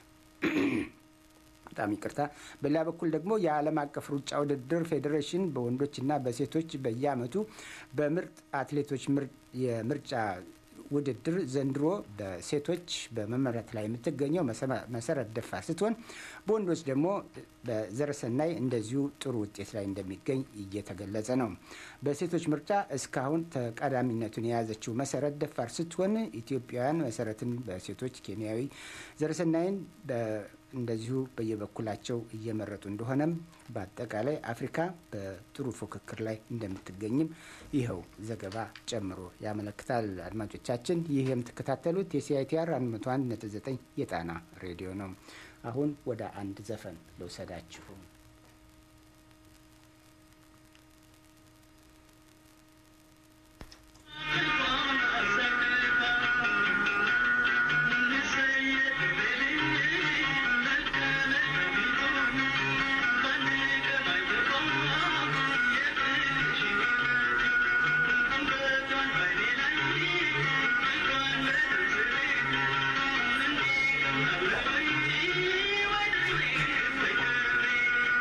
በጣም ይቅርታ። በሌላ በኩል ደግሞ የዓለም አቀፍ ሩጫ ውድድር ፌዴሬሽን በወንዶችና በሴቶች በየዓመቱ በምርጥ አትሌቶች የምርጫ ውድድር ዘንድሮ በሴቶች በመመረት ላይ የምትገኘው መሰረት ደፋር ስትሆን በወንዶች ደግሞ በዘረሰናይ እንደዚሁ ጥሩ ውጤት ላይ እንደሚገኝ እየተገለጸ ነው። በሴቶች ምርጫ እስካሁን ተቀዳሚነቱን የያዘችው መሰረት ደፋር ስትሆን ኢትዮጵያውያን መሰረትን በሴቶች ኬንያዊ ዘረሰናይን እንደዚሁ በየበኩላቸው እየመረጡ እንደሆነም በአጠቃላይ አፍሪካ በጥሩ ፉክክር ላይ እንደምትገኝም ይኸው ዘገባ ጨምሮ ያመለክታል። አድማጮቻችን ይህ የምትከታተሉት የሲአይቲአር 101.9 የጣና ሬዲዮ ነው። አሁን ወደ አንድ ዘፈን ልውሰዳችሁ። Thank you.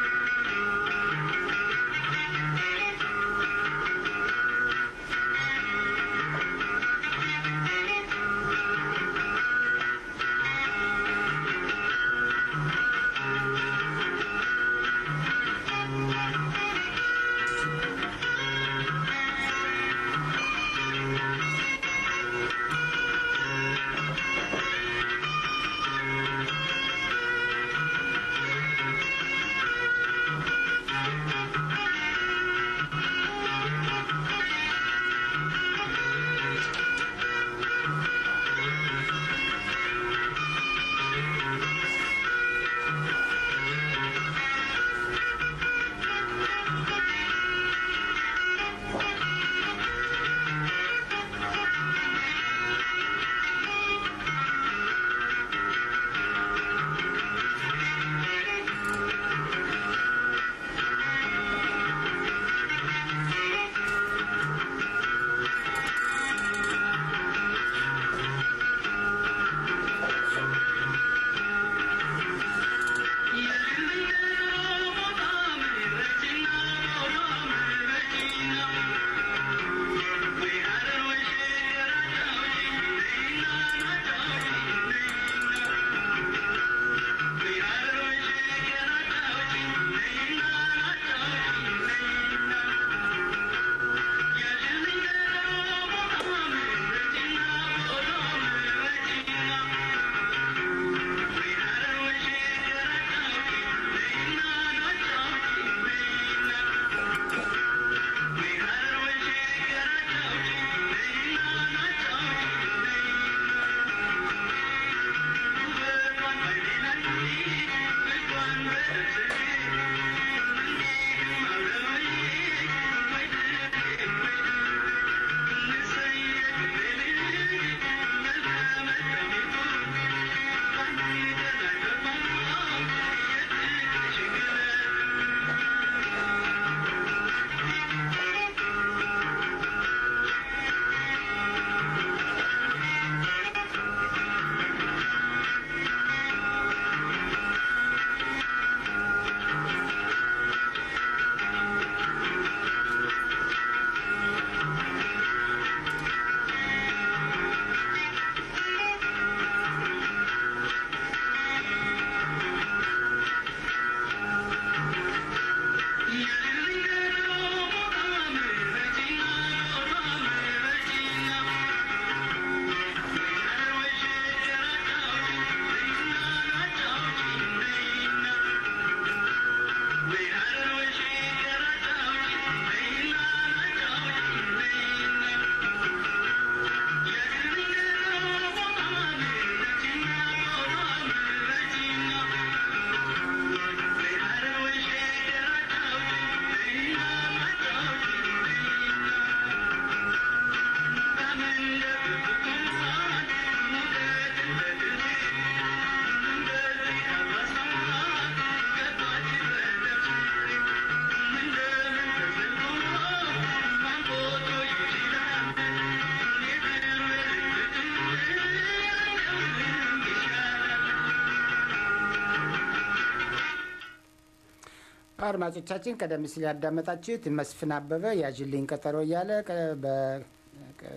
አድማጮቻችን ቀደም ሲል ያዳመጣችሁት መስፍን አበበ ያዥልኝ ቀጠሮ እያለ ቀ- በ- ቀ-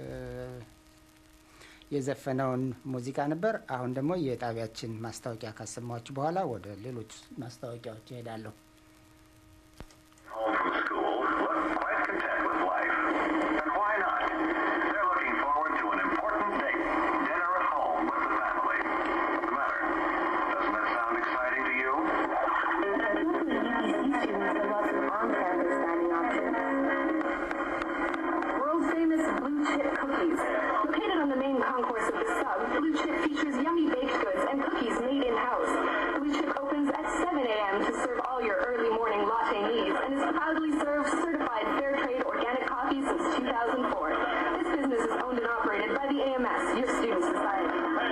የዘፈነውን ሙዚቃ ነበር። አሁን ደግሞ የጣቢያችን ማስታወቂያ ካሰማችሁ በኋላ ወደ ሌሎች ማስታወቂያዎች ይሄዳለሁ። home from school look quite content with life. And why not? They're looking forward to an important date, dinner at home with the family. What's the matter? Doesn't that sound exciting to you? World famous blue chip cookies. Located on the main concourse of the sub, Blue Chip features yummy baked goods and cookies made in-house. Blue Chip opens at 7 a.m. to serve all your early morning latte needs and is proudly served certified fair trade organic coffee since 2004. This business is owned and operated by the AMS, your student society.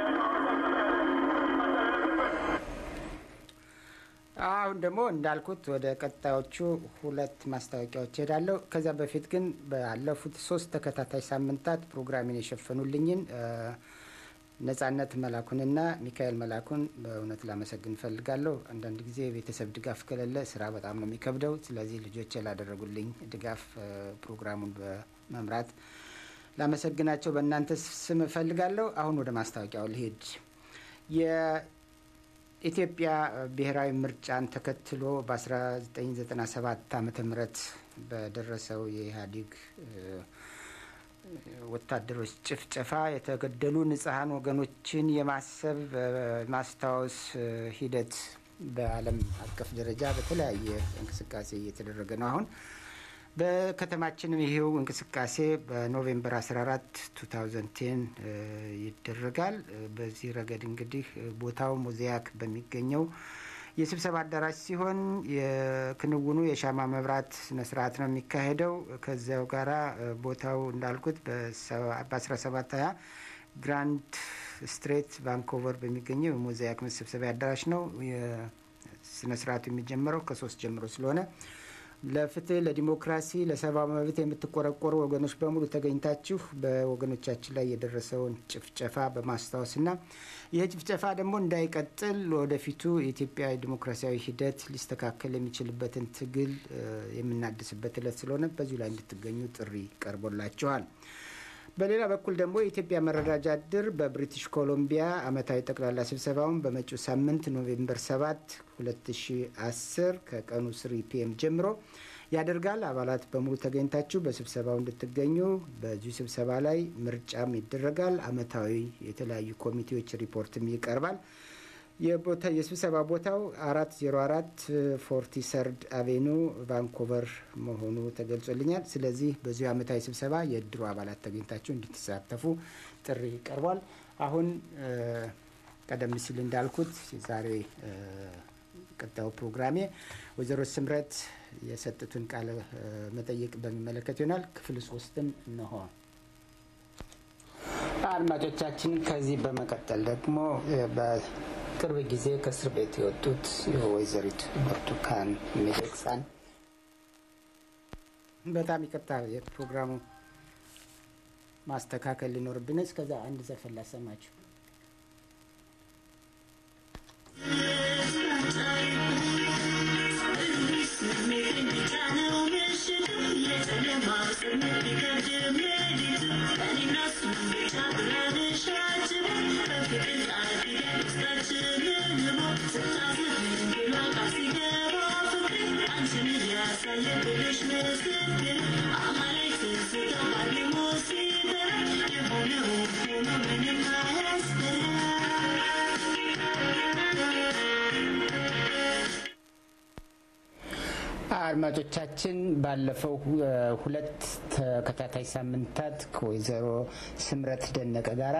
አሁን ደግሞ እንዳልኩት ወደ ቀጣዮቹ ሁለት ማስታወቂያዎች ሄዳለሁ። ከዚያ በፊት ግን ባለፉት ሶስት ተከታታይ ሳምንታት ፕሮግራሜን የሸፈኑልኝን እ፣ ነጻነት መላኩንና ሚካኤል መላኩን በእውነት ላመሰግን እፈልጋለሁ። አንዳንድ ጊዜ የቤተሰብ ድጋፍ ከሌለ ስራ በጣም ነው የሚከብደው። ስለዚህ ልጆች ላደረጉልኝ ድጋፍ እ፣ ፕሮግራሙን በመምራት ላመሰግናቸው በእናንተ ስም እፈልጋለሁ። አሁን ወደ ማስታወቂያው ልሄድ። የኢትዮጵያ ብሔራዊ ምርጫን ተከትሎ በ1997 ዓ ም በደረሰው የኢህአዴግ እ፣ ወታደሮች ጭፍጨፋ የተገደሉ ንጹሐን ወገኖችን የማሰብ እ፣ ማስታወስ እ፣ ሂደት በዓለም አቀፍ ደረጃ በተለያየ እንቅስቃሴ እየተደረገ ነው። አሁን በከተማችንም ይሄው እንቅስቃሴ በኖቬምበር 14 2010 እ፣ ይደረጋል። እ፣ በዚህ ረገድ እንግዲህ እ፣ ቦታው ሞዛይክ በሚገኘው የስብሰባ አዳራሽ ሲሆን የክንውኑ የሻማ መብራት ስነስርዓት ነው የሚካሄደው። ከዚያው ጋራ እ፣ ቦታው እንዳልኩት በ1720 ግራንድ ስትሬት ቫንኮቨር በሚገኘው የሞዛይክ መሰብሰቢያ አዳራሽ ነው። የስነስርዓቱ የሚጀመረው ከሶስት ጀምሮ ስለሆነ ለፍትህ፣ ለዲሞክራሲ፣ ለሰብአዊ መብት የምትቆረቆሩ ወገኖች በሙሉ ተገኝታችሁ በወገኖቻችን ላይ የደረሰውን ጭፍጨፋ በማስታወስና ይህ ጭፍጨፋ ደግሞ እንዳይቀጥል ወደፊቱ የኢትዮጵያ ዲሞክራሲያዊ ሂደት ሊስተካከል የሚችልበትን ትግል እ፣ የምናድስበት እለት ስለሆነ በዚሁ ላይ እንድትገኙ ጥሪ ቀርቦላችኋል። በሌላ በኩል ደግሞ የኢትዮጵያ መረዳጃ እድር በብሪቲሽ ኮሎምቢያ ዓመታዊ ጠቅላላ ስብሰባውን በመጪው ሳምንት ኖቬምበር 7 2010 ከቀኑ 3 ፒኤም ጀምሮ ያደርጋል። አባላት በሙሉ ተገኝታችሁ በስብሰባው እንድትገኙ። በዚሁ ስብሰባ ላይ ምርጫም ይደረጋል። ዓመታዊ የተለያዩ ኮሚቴዎች ሪፖርትም ይቀርባል። የቦታ የስብሰባ ቦታው አራት ዜሮ አራት ፎርቲ ሰርድ አቬኑ ቫንኮቨር መሆኑ ተገልጾልኛል። ስለዚህ በዚሁ ዓመታዊ ስብሰባ የእድሩ አባላት ተገኝታችሁ እንድትሳተፉ ጥሪ ቀርቧል። አሁን እ፣ ቀደም ሲል እንዳልኩት ዛሬ እ፣ ቀጣዩ ፕሮግራሜ ወይዘሮ ስምረት የሰጡትን ቃለ መጠይቅ በሚመለከት ይሆናል። ክፍል ሶስትን እንሆ። አድማጮቻችን ከዚህ በመቀጠል ደግሞ በቅርብ ጊዜ ከእስር ቤት የወጡት የወይዘሪት ብርቱካን ሚደቅሳን በጣም ይቅርታ የፕሮግራሙ ማስተካከል ሊኖርብን፣ እስከዛ አንድ ዘፈን ላሰማችሁ። አድማጮቻችን ባለፈው ሁለት ተከታታይ ሳምንታት ከወይዘሮ ስምረት ደነቀ ጋራ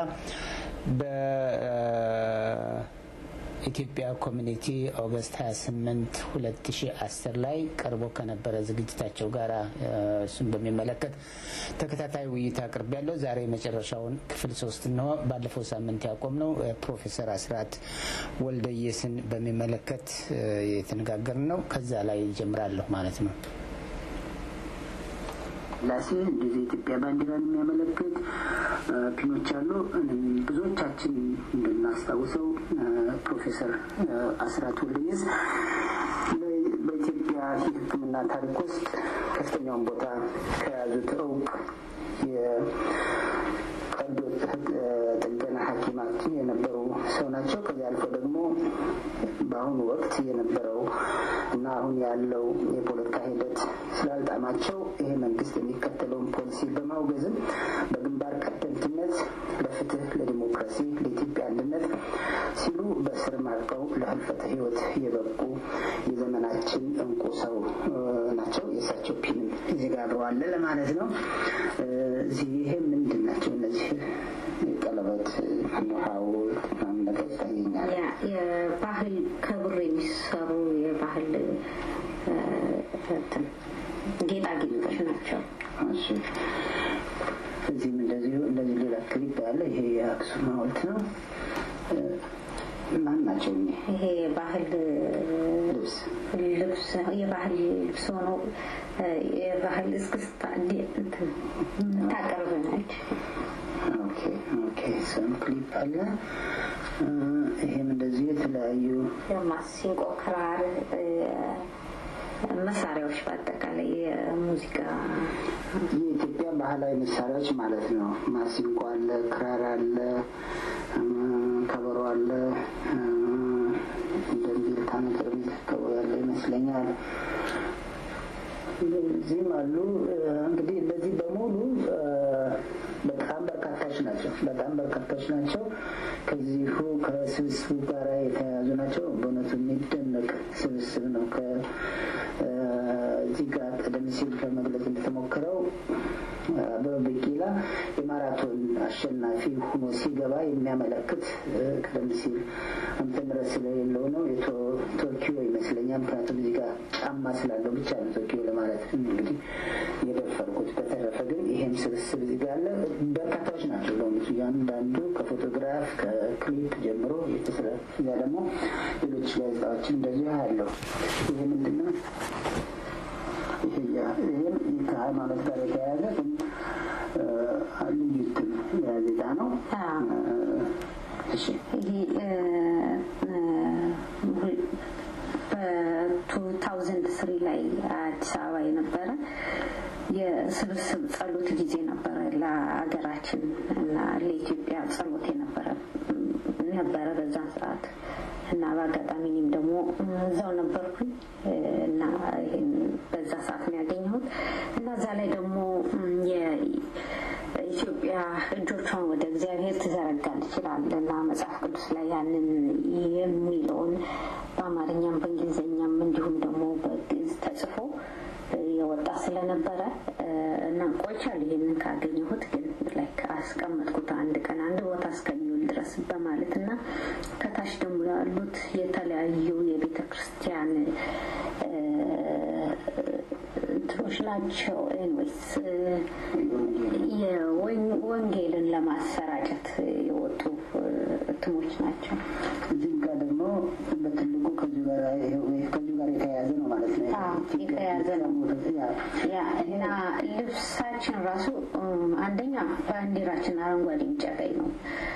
በኢትዮጵያ ኮሚኒቲ ኦገስት 28 2010 ላይ ቀርቦ ከነበረ ዝግጅታቸው ጋር እሱን በሚመለከት ተከታታይ ውይይት አቅርብ ያለው ዛሬ የመጨረሻውን ክፍል ሶስት ነው። ባለፈው ሳምንት ያቆምነው ፕሮፌሰር አስራት ወልደየስን በሚመለከት የተነጋገርን ነው። ከዛ ላይ ይጀምራለሁ ማለት ነው። ላሴ እንደዚህ የኢትዮጵያ ባንዲራን የሚያመለክት ፒኖች አሉ። ብዙዎቻችን እንደምናስታውሰው ፕሮፌሰር አስራት ወልደየስ በኢትዮጵያ የሕክምና ታሪክ ውስጥ ከፍተኛውን ቦታ ከያዙት እውቅ የቀዶ ጥገና ሐኪማችን የነበሩ ሰው ናቸው። ከዚህ አልፎ ደግሞ በአሁኑ ወቅት የነበረው እና አሁን ያለው የፖለቲካ ሂደት ስላልጣማቸው ይሄ መንግስት የሚከተለውን ፖሊሲ በማውገዝም በግንባር ቀደምትነት ለፍትህ፣ ለዲሞክራሲ፣ ለኢትዮጵያ አንድነት ሲሉ በስር ማርቀው ለህልፈተ ህይወት የበቁ የዘመናችን እንቁ ሰው ናቸው። የእሳቸው ፒንም እዚህ ጋር አብረዋለ ለማለት ነው። እዚህ ይሄ ምንድን ናቸው እነዚህ ቀለበት ሐውልት ምናምን ነገር ይታየኛል። የባህል ከብር የሚሰሩ የባህል ጌጣጌጦች ናቸው። እሺ እዚህም እንደዚሁ እንደዚህ ሌላ ክሊፕ ያለ ይሄ የአክሱም ሐውልት ነው። ማን ናቸው? ይሄ የባህል ልብስ ልብስ የባህል ልብስ ሆኖ የባህል እስክስታ ታቀርብ ነች። ኦኬ ኦኬ ሰም ክሊፕ አለ። ይሄም እንደዚሁ የተለያዩ ማሲንቆ፣ ክራር መሳሪያዎች በአጠቃላይ የሙዚቃ የኢትዮጵያ ባህላዊ መሳሪያዎች ማለት ነው። ማሲንቆ አለ፣ ክራር አለ፣ ከበሮ አለ፣ እንደሚልታ ነገር የሚከበው ያለ ይመስለኛል። እዚህም አሉ። እንግዲህ እነዚህ በሙሉ በጣም በርካታዎች ናቸው። በጣም በርካታዎች ናቸው። ከዚሁ ከስብስቡ ጋር የተያያዙ ናቸው። በእውነቱ የሚደነቅ ስብስብ ነው። ከዚህ ጋር ቀደም ሲል ለመግለጽ እንደተሞክረው አበበ ቢቂላ የማራቶን አሸናፊ ሆኖ ሲገባ የሚያመለክት ቀደም ሲል ዓመተ ምሕረት ስለሌለው ነው። ቶኪዮ ይመስለኛል። ምክንያቱም እዚህ ጋር ጫማ ስላለው ብቻ ነው ቶኪዮ ለማለት እንግዲህ የደፈርኩት። በተረፈ ግን ይሄም ስብስብ እዚህ ጋር አለ። በርካታዎች ናቸው ለሆኑት እያንዳንዱ ከፎቶግራፍ ከክሊፕ ጀምሮ የተስለ እዚያ ደግሞ ሌሎች ጋዜጣዎችን እንደዚሁ ያለው ይሄ ምንድን ነው? ይህም ከሃይማኖት ጋር የተያያዘ ግን ልዩ እትም ጋዜጣ ነው። እሺ ይሄ በቱ ታውዘንድ ስሪ ላይ አዲስ አበባ የነበረ የስብስብ ጸሎት ጊዜ ነበረ ለሀገራችን እና ለኢትዮጵያ ጸሎት የነበረ ነበረ በዛን ሰዓት እና በአጋጣሚ እኔም ደግሞ እዛው ነበርኩኝ እና ይሄን በዛ ሰዓት ነው ያገኘሁት እና እዛ ላይ ደግሞ ኢትዮጵያ እጆቿን ወደ እግዚአብሔር ትዘረጋለች ይላል እና መጽሐፍ ቅዱስ ላይ ያንን የሚለውን በአማርኛም በእንግሊዝኛም እንዲሁም ደግሞ በግዕዝ ተጽፎ የወጣ ስለነበረ እና ቆይቻለሁ ይህንን ካገኘሁት ግን ላይክ አስቀመጥኩት አንድ ቀን አንድ ቦታ እስከሚውል ድረስ በማለት እና ከታች ደግሞ ያሉት የተለያዩ የቤተ ክርስቲያን እንትኖች ናቸው። ኤንዌይስ ወንጌልን ለማሰራጨት የወጡ እትሞች ናቸው። እዚህም ጋር ደግሞ በትልቁ ከዚሁ ጋር ከዚሁ ጋር የተያያዘ ነው ማለት ነው። የተያያዘ ነው ያ እና ልብሳችን ራሱ አንደኛ ባንዲራችን አረንጓዴ፣ ቢጫ፣ ቀይ ነው።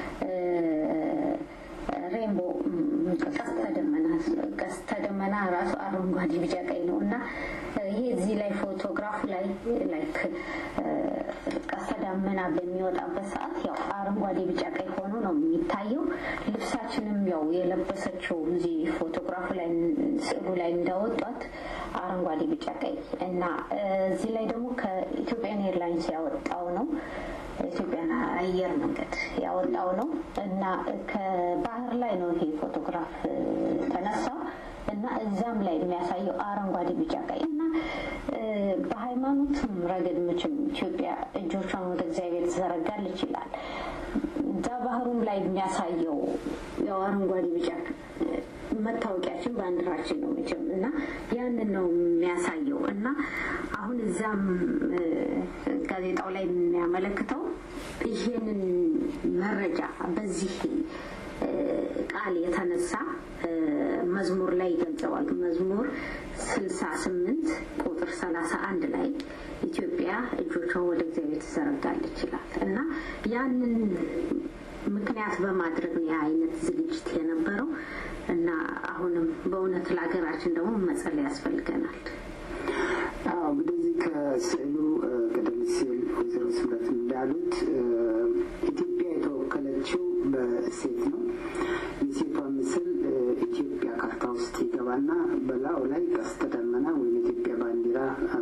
ሬንቦ ቀስተ ደመና ቀስተ ደመና ራሱ አረንጓዴ ቢጫ ቀይ ነው እና ይሄ እዚህ ላይ ፎቶግራፍ ላይ ላይክ ቀስተ ደመና በሚወጣበት ሰዓት ያው አረንጓዴ ቢጫ ቀይ ሆኖ ነው የሚታየው። ልብሳችንም ያው የለበሰችው እዚህ ፎቶግራፍ ላይ ስዕሉ ላይ እንዳወጧት አረንጓዴ ቢጫ ቀይ እና እዚህ ላይ ደግሞ ከኢትዮጵያን ኤርላይንስ ያወጣው ነው ኢትዮጵያን አየር መንገድ ያወጣው ነው እና ከባህር ላይ ነው ይሄ ፎቶግራፍ ተነሳው እና እዛም ላይ የሚያሳየው አረንጓዴ ቢጫ ቀይ እና በሃይማኖትም ረገድ መቼም ኢትዮጵያ እጆቿን ወደ እግዚአብሔር ትዘረጋለች ይላል። እዛ ባህሩም ላይ የሚያሳየው ያው አረንጓዴ ቢጫ መታወቂያችን ባንዲራችን ነው መቼም እና ያንን ነው የሚያሳየው እና አሁን እዛም ጋዜጣው ላይ የሚያመለክተው ይሄንን መረጃ በዚህ ቃል የተነሳ መዝሙር ላይ ይገልጸዋል። መዝሙር ስልሳ ስምንት ቁጥር ሰላሳ አንድ ላይ ኢትዮጵያ እጆቿን ወደ እግዚአብሔር ትዘረጋለች ይላል እና ያንን ምክንያት በማድረግ ነው የአይነት ዝግጅት የነበረው እና አሁንም በእውነት ለሀገራችን ደግሞ መጸለይ ያስፈልገናል። አዎ እንግዲህ እዚህ ከስዕሉ ቀደም ሲል ወይዘሮ ስምረት እንዳሉት ኢትዮጵያ የተወከለችው በሴት ነው። የሴቷ ምስል ኢትዮጵያ ካርታ ውስጥ ይገባና በላዩ ላይ ቀስተ ደመና ወይም የኢትዮጵያ ባንዲራ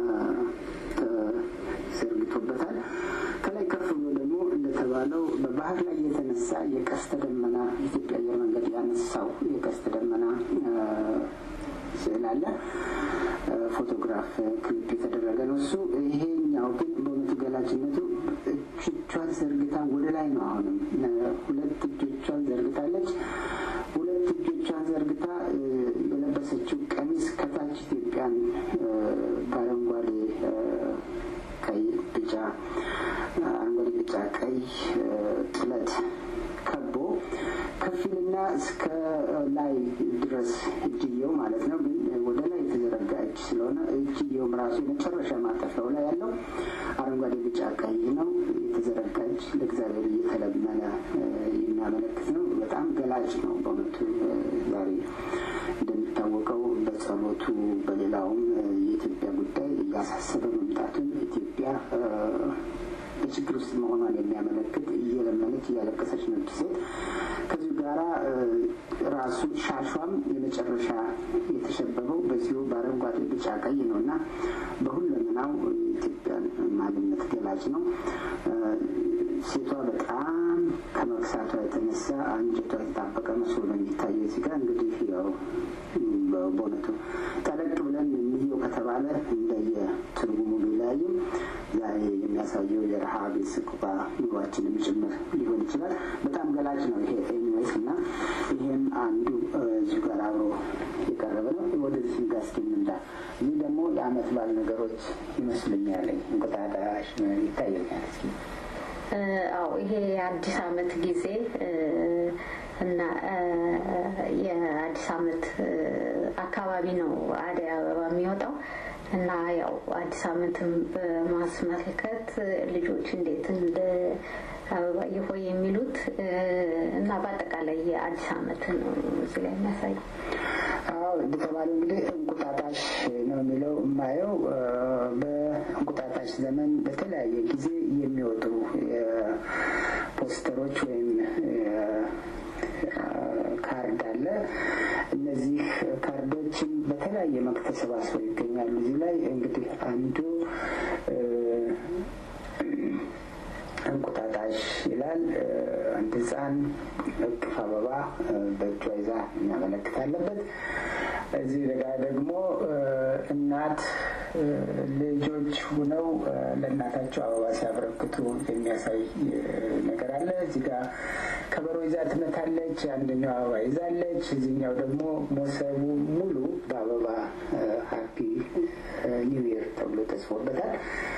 ተዘርግቶበታል። ከላይ ከፍ ብሎ ደግሞ እንደተባለው በባህር ላይ የተነሳ የቀስተ ደመና ኢትዮጵያ አየር መንገድ ያነሳው የቀስተ ደመና ስዕል አለ። ፎቶግራፍ ክሊፕ የተደረገ ነው እሱ። ይሄኛው ግን በእውነቱ ገላጭነቱ እጆቿን ዘርግታ ወደ ላይ ነው። አሁንም ሁለት እጆቿን ዘርግታለች። ሁለት እጆቿን ዘርግታ የለበሰችው ቀሚስ ከታች ኢትዮጵያን በአረንጓዴ ቀይ፣ ቢጫ አረንጓዴ፣ ቢጫ፣ ቀይ ጥለት ከቦ ከፊልና እስከ ላይ ድረስ እጅየው ማለት ነው። ግን ወደ ላይ የተዘረጋ እጅ ስለሆነ እጅየውም ራሱ የመጨረሻ ማጠፊያው ላይ ያለው አረንጓዴ፣ ቢጫ፣ ቀይ ነው። የተዘረጋ እጅ ለእግዚአብሔር እየተለመነ የሚያመለክት ነው። በጣም ገላጭ ነው በእውነቱ ዛሬ እንደሚታወቀው በጸሎቱ በሌላውም የኢትዮጵያ ጉዳይ እያሳሰበ መምጣቱን ኢትዮጵያ በችግር ውስጥ መሆኗን የሚያመለክት እየለመነች እያለቀሰች ነች ሴት። ከዚሁ ጋራ ራሱ ሻሿም የመጨረሻ የተሸበበው በዚሁ በአረንጓዴ ቢጫ ቀይ ነው እና በሁለመናው የኢትዮጵያን ማንነት ገላጭ ነው። ሴቷ በጣም ከመክሳቷ የተነሳ አንጀቷ የተጣበቀ መስሎ ነው የሚታየው። እዚህ ጋር እንግዲህ ያው በእውነቱ ጠለቅ ብለን እንየው ከተባለ እንደየ ትርጉሙ ቢለያይም ዛሬ የሚያሳየው የረሃብ የስቁባ ኑሯችንም ጭምር ሊሆን ይችላል። በጣም ገላጭ ነው ይሄ ኤኒዌይስ እና ይህም አንዱ እዚሁ ጋር አብሮ የቀረበ ነው። ወደዚህ ጋር እስኪ እንምጣ። ይህ ደግሞ የአመት በዓል ነገሮች ይመስሉኛል። እንቁጣጣሽ ይታየኛል። እስኪ አዎ ይሄ የአዲስ አመት ጊዜ እና የአዲስ አመት አካባቢ ነው አደይ አበባ የሚወጣው እና ያው አዲስ አመትን በማስመልከት ልጆች እንዴት እንደ አበባ የሆይ የሚሉት እና በአጠቃላይ የአዲስ አመት ነው እዚህ ላይ የሚያሳየው። አዎ እንደተባለው እንግዲህ እንቁጣጣሽ ነው የሚለው የማየው በእንቁጣጣሽ ዘመን በተለያየ ጊዜ የሚወጡ ፖስተሮች ወይም ካርድ አለ። እነዚህ ካርዶችን በተለያየ መልክ ተሰባስበው ይገኛሉ። እዚህ ላይ እንግዲህ አንዱ እንቁጣጣሽ ይላል። አንድ ህፃን እቅፍ አበባ በእጇ ይዛ የሚያመለክት አለበት። እዚህ ጋር ደግሞ እናት ልጆች ሁነው ለእናታቸው አበባ ሲያበረክቱ የሚያሳይ ነገር አለ። እዚህ ጋር ከበሮ ይዛ ትመታለች፣ አንደኛው አበባ ይዛለች። እዚህኛው ደግሞ ሞሰቡ ሙሉ በአበባ ሀፒ ኒው ይር ተብሎ ተጽፎበታል።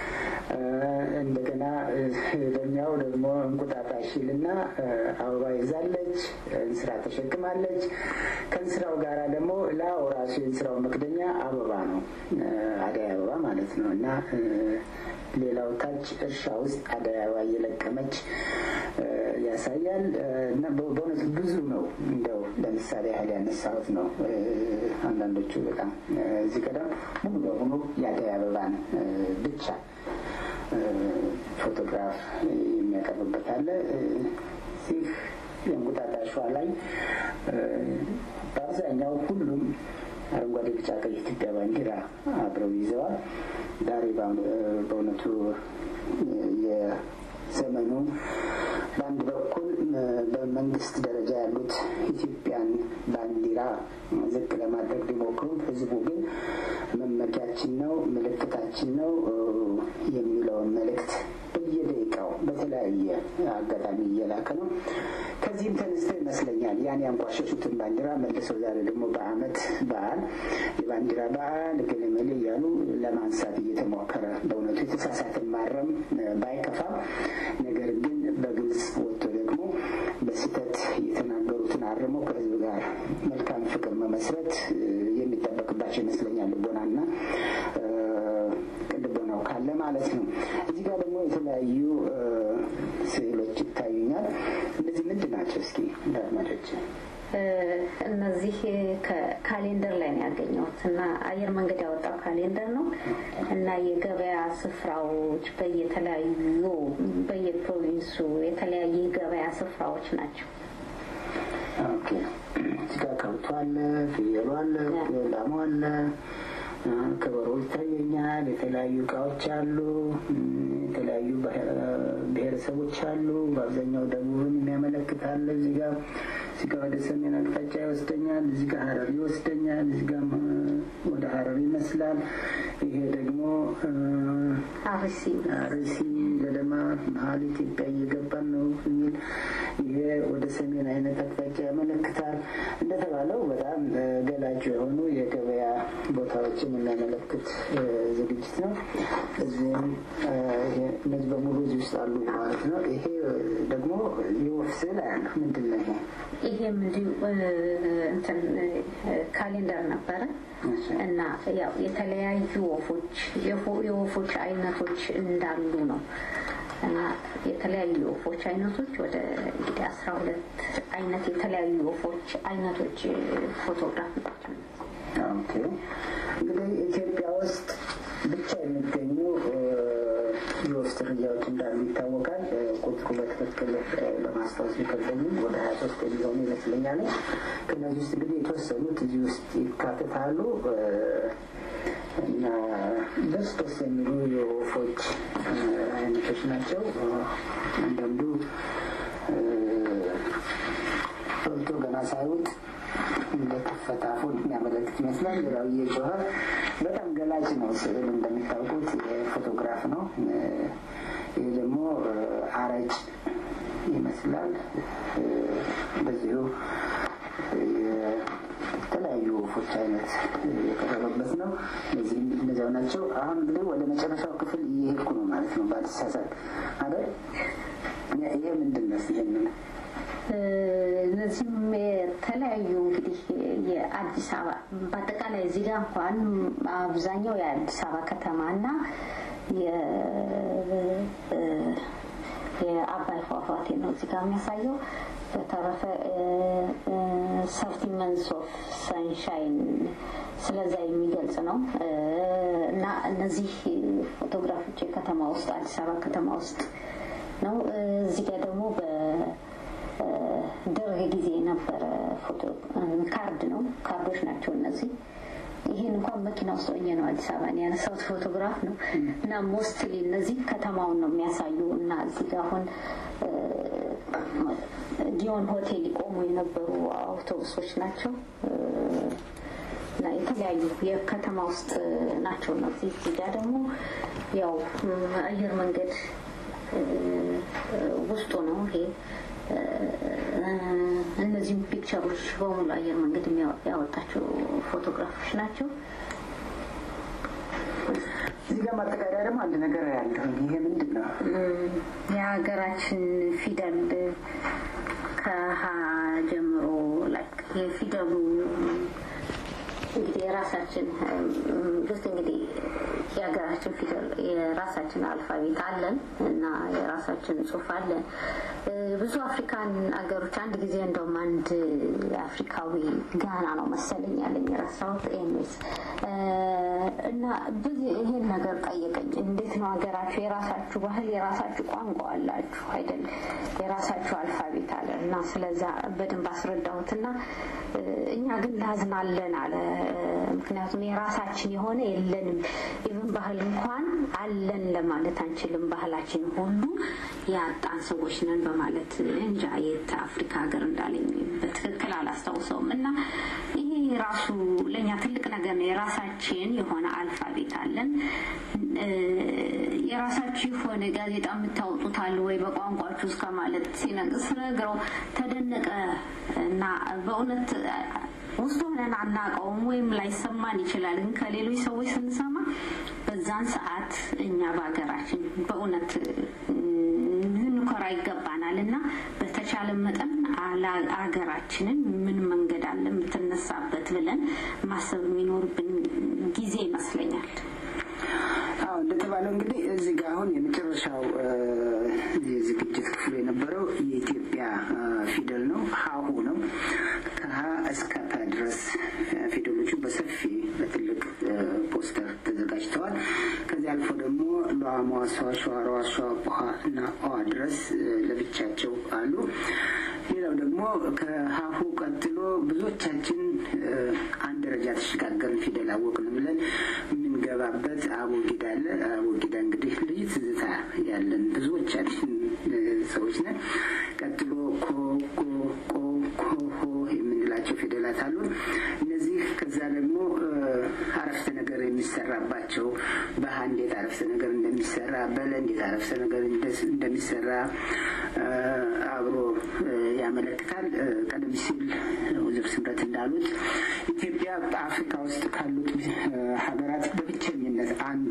እንደገና ለኛው ደግሞ እንቁጣጣሽ ይልና አበባ ይዛለች፣ እንስራ ተሸክማለች። ከእንስራው ጋራ ደግሞ ላው ራሱ የእንስራው መክደኛ አበባ ነው፣ አደይ አበባ ማለት ነው እና ሌላው ታች እርሻ ውስጥ አደይ አበባ እየለቀመች ያሳያል እና በእውነት ብዙ ነው። እንደው ለምሳሌ ያህል ያነሳሁት ነው። አንዳንዶቹ በጣም እዚህ ቀደም ሙሉ በሙሉ የአደይ አበባን ብቻ ፎቶግራፍ የሚያቀርብበት አለ። እዚህ የእንቁጣጣሿ ላይ በአብዛኛው ሁሉም አረንጓዴ፣ ቢጫ፣ ቀይ የኢትዮጵያ ባንዲራ አብረው ይዘዋል። ዛሬ በእውነቱ የዘመኑ በአንድ በኩል በመንግስት ደረጃ ያሉት ኢትዮጵያን ባንዲራ ዝቅ ለማድረግ ቢሞክሩም ህዝቡ ግን መመኪያችን ነው፣ ምልክታችን ነው የሚለውን መልእክት በየደቂቃው በተለያየ አጋጣሚ እየላከ ነው። ከዚህም ተነስተው ይመስለኛል ያን ያንቋሸሹትን ባንዲራ መልሰው ዛሬ ደግሞ በዓመት በዓል የባንዲራ በዓል ገለመሌ እያሉ ለማንሳት እየተሞከረ በእውነቱ የተሳሳትን ማረም ባይከፋም ነገር ግን በግልጽ ወጥቶ ደግሞ በስህተት የተናገሩትን አርሞ ከህዝብ ጋር መልካም ፍቅር መመስረት የሚጠበቅባቸው ይመስለኛል። ልቦናና ልቦናው ካለ ማለት ነው። እዚህ ጋር ደግሞ የተለያዩ ስዕሎች ይታዩኛል። እነዚህ ምንድን ናቸው? እስኪ ለአድማጮች እነዚህ ካሌንደር ላይ ነው ያገኘሁት እና አየር መንገድ ያወጣው ካሌንደር ነው እና የገበያ ስፍራዎች በየተለያዩ በየፕሮቪንሱ የተለያየ የገበያ ስፍራዎች ናቸው። ኦኬ እዚህ ጋር ከብቱ አለ፣ ፍየሉ አለ፣ ላሙ አለ፣ ከበሮ ይታየኛል። የተለያዩ እቃዎች አሉ። የተለያዩ ብሔረሰቦች አሉ። በአብዛኛው ደቡብን የሚያመለክት አለ። እዚህ ጋር እዚህ ጋር ወደ ሰሜን አቅጣጫ ይወስደኛል። እዚህ ጋር ሀረር ይወስደኛል። እዚህ ጋር ወደ ሀረር ይመስላል። ይሄ ደግሞ አርሲ አርሲ ገደማ መሀል ኢትዮጵያ እየገባን ነው የሚል ይሄ ወደ ሰሜን አይነት አቅጣጫ ያመለክታል። እንደተባለው በጣም ገላጭ የሆኑ የገበያ ቦታዎችን የሚያመለክት ዝግጅት ነው። እዚህም እነዚህ በሙሉ እዚህ ውስጥ አሉ ማለት ነው። ይሄ ደግሞ የወፍ ስዕል አያለሁ። ምንድን ነው ይሄ? ይሄም እንዲሁ እንትን ካሌንደር ነበረ እና ያው የተለያዩ ወፎች የወፎች አይነቶች እንዳሉ ነው እና የተለያዩ የወፎች አይነቶች ወደ እንግዲህ አስራ ሁለት አይነት የተለያዩ ወፎች አይነቶች ፎቶግራፍ ናቸው። ኦኬ እንግዲህ ኢትዮጵያ ውስጥ ብቻ የሚገኙ የወፍ ዝርያዎች እንዳሉ ይታወቃል። ቁጥሩ በትክክል ለማስታወስ ቢከብደኝም ወደ ሀያ ሶስት የሚሆኑ ይመስለኛል። ከእነዚህ ውስጥ እንግዲህ የተወሰኑት እዚህ ውስጥ ይካተታሉ እና ደስ ደስ የሚሉ የወፎች አይነቶች ናቸው። አንዳንዱ በልቶ ገና ሳይውጥ እንደከፈተ አፉን የሚያመለክት ይመስላል። ሌላው እየጮኸ በጣም ገላጭ ነው። ስዕል እንደሚታወቁት የፎቶግራፍ ነው። ይህ ደግሞ አረጭ ይመስላል። በዚሁ የተለያዩ ወፎች አይነት የቀረበበት ነው። እነዚህም እነዚያው ናቸው። አሁን እንግዲህ ወደ መጨረሻው ክፍል እየሄድኩ ነው ማለት ነው። ባልተሳሳት አይደል? ይሄ ምንድን ነው? ይሄንን እነዚህም የተለያዩ እንግዲህ የአዲስ አበባ በአጠቃላይ እዚህ ጋር እንኳን አብዛኛው የአዲስ አበባ ከተማና የአባይ ፏፏቴ ነው እዚህ ጋር የሚያሳየው። በተረፈ ሰርቲ መንስ ኦፍ ሰንሻይን ስለዛ የሚገልጽ ነው እና እነዚህ ፎቶግራፎች የከተማ ውስጥ አዲስ አበባ ከተማ ውስጥ ነው። እዚህ ጋር ደግሞ በደርግ ጊዜ የነበረ ፎቶ ካርድ ነው። ካርዶች ናቸው እነዚህ። ይህን እንኳን መኪና ውስጥ ሆኜ ነው አዲስ አበባን ያነሳሁት ፎቶግራፍ ነው እና ሞስትሊ እነዚህ ከተማውን ነው የሚያሳዩ እና እዚህ ጋር አሁን ጊዮን ሆቴል ይቆሙ የነበሩ አውቶቡሶች ናቸው። እና የተለያዩ የከተማ ውስጥ ናቸው እነዚህ። እዚህ ጋ ደግሞ ያው አየር መንገድ ውስጡ ነው ይሄ እነዚህም ፒክቸሮች በሙሉ አየር መንገድ ያወጣቸው ፎቶግራፎች ናቸው። እዚህ ጋር ማጠቃለያ ደግሞ አንድ ነገር ያለሁ ይሄ ምንድን ነው? የሀገራችን ፊደል ከሀ ጀምሮ ላይክ የፊደሉ እንግዲህ የራሳችን ስ እንግዲህ የሀገራችን ፊደል የራሳችን አልፋቤት አለን እና የራሳችን ጽሁፍ አለን። ብዙ አፍሪካን አገሮች አንድ ጊዜ እንደውም አንድ አፍሪካዊ ጋና ነው መሰለኝ ያለኝ የረሳሁት ኤኒዌይስ እና ብዙ ይሄን ነገር ጠየቀኝ። እንዴት ነው ሀገራችሁ የራሳችሁ ባህል የራሳችሁ ቋንቋ አላችሁ አይደል? የራሳችሁ አልፋቤት አለ እና ስለዛ በደንብ አስረዳሁትና እኛ ግን ላዝናለን አለ። ምክንያቱም የራሳችን የሆነ የለንም። ኢቭን ባህል እንኳን አለን ለማለት አንችልም። ባህላችን ሁሉ ያጣን ሰዎች ነን በማለት እንጃ የት አፍሪካ ሀገር እንዳለኝ በትክክል አላስታውሰውም። እና ይሄ ራሱ ለእኛ ትልቅ ነገር ነው። የራሳችን የሆነ አልፋቤት አለን። የራሳችሁ የሆነ ጋዜጣ የምታወጡት አለ ወይ በቋንቋችሁ እስከ ማለት ስነግረው ተደነቀ እና በእውነት ውስጥ ሆነን አናውቀውም ወይም ላይሰማን ይችላል። ግን ከሌሎች ሰዎች ስንሰማ በዛን ሰዓት እኛ በሀገራችን በእውነት ልንኮራ ይገባናል እና በተቻለ መጠን አገራችንን ምን መንገድ አለ የምትነሳበት ብለን ማሰብ የሚኖርብን ጊዜ ይመስለኛል። አዎ እንደተባለው እንግዲህ እዚህ ጋር አሁን የመጨረሻው የዝግጅት ክፍሉ የነበረው የኢትዮጵያ ፊደል ነው፣ ሀሁ ነው። ከሀ እስከ ፐ ድረስ ፊደሎቹ በሰፊ በትልቅ ፖስተር ተዘጋጅተዋል። ከዚህ አልፎ ደግሞ ሏ፣ ሟ፣ ሷ፣ ሸ፣ ሯ፣ ሷ፣ ቋ እና ኦ ድረስ ለብቻቸው አሉ። ሌላው ደግሞ ከሀሁ ቀጥሎ ብዙዎቻችን አንድ ደረጃ ተሸጋገርን ፊደል አወቅን ብለን የምንገባበት አቦጊዳ አለ። አቦጊዳ እንግዲህ ልዩ ትዝታ ያለን ብዙዎቻችን ሰዎች ነን። ቀጥሎ ኮ፣ ጎ፣ ቆ፣ ኮ፣ ሆ የምንላቸው ፊደላት አሉ። እነዚህ ከዛ ደግሞ አረፍተ ነገር የሚሰራባቸው በሀ እንዴት አረፍተ ነገር እንደሚሰራ በለ እንዴት አረፍተ ነገር እንደሚሰራ አብሮ ያመለክታል። ቀደም ሲል ወይዘሮ ስምረት እንዳሉት ኢትዮጵያ በአፍሪካ ውስጥ ካሉት ሀገራት በብቸኝነት አንዱ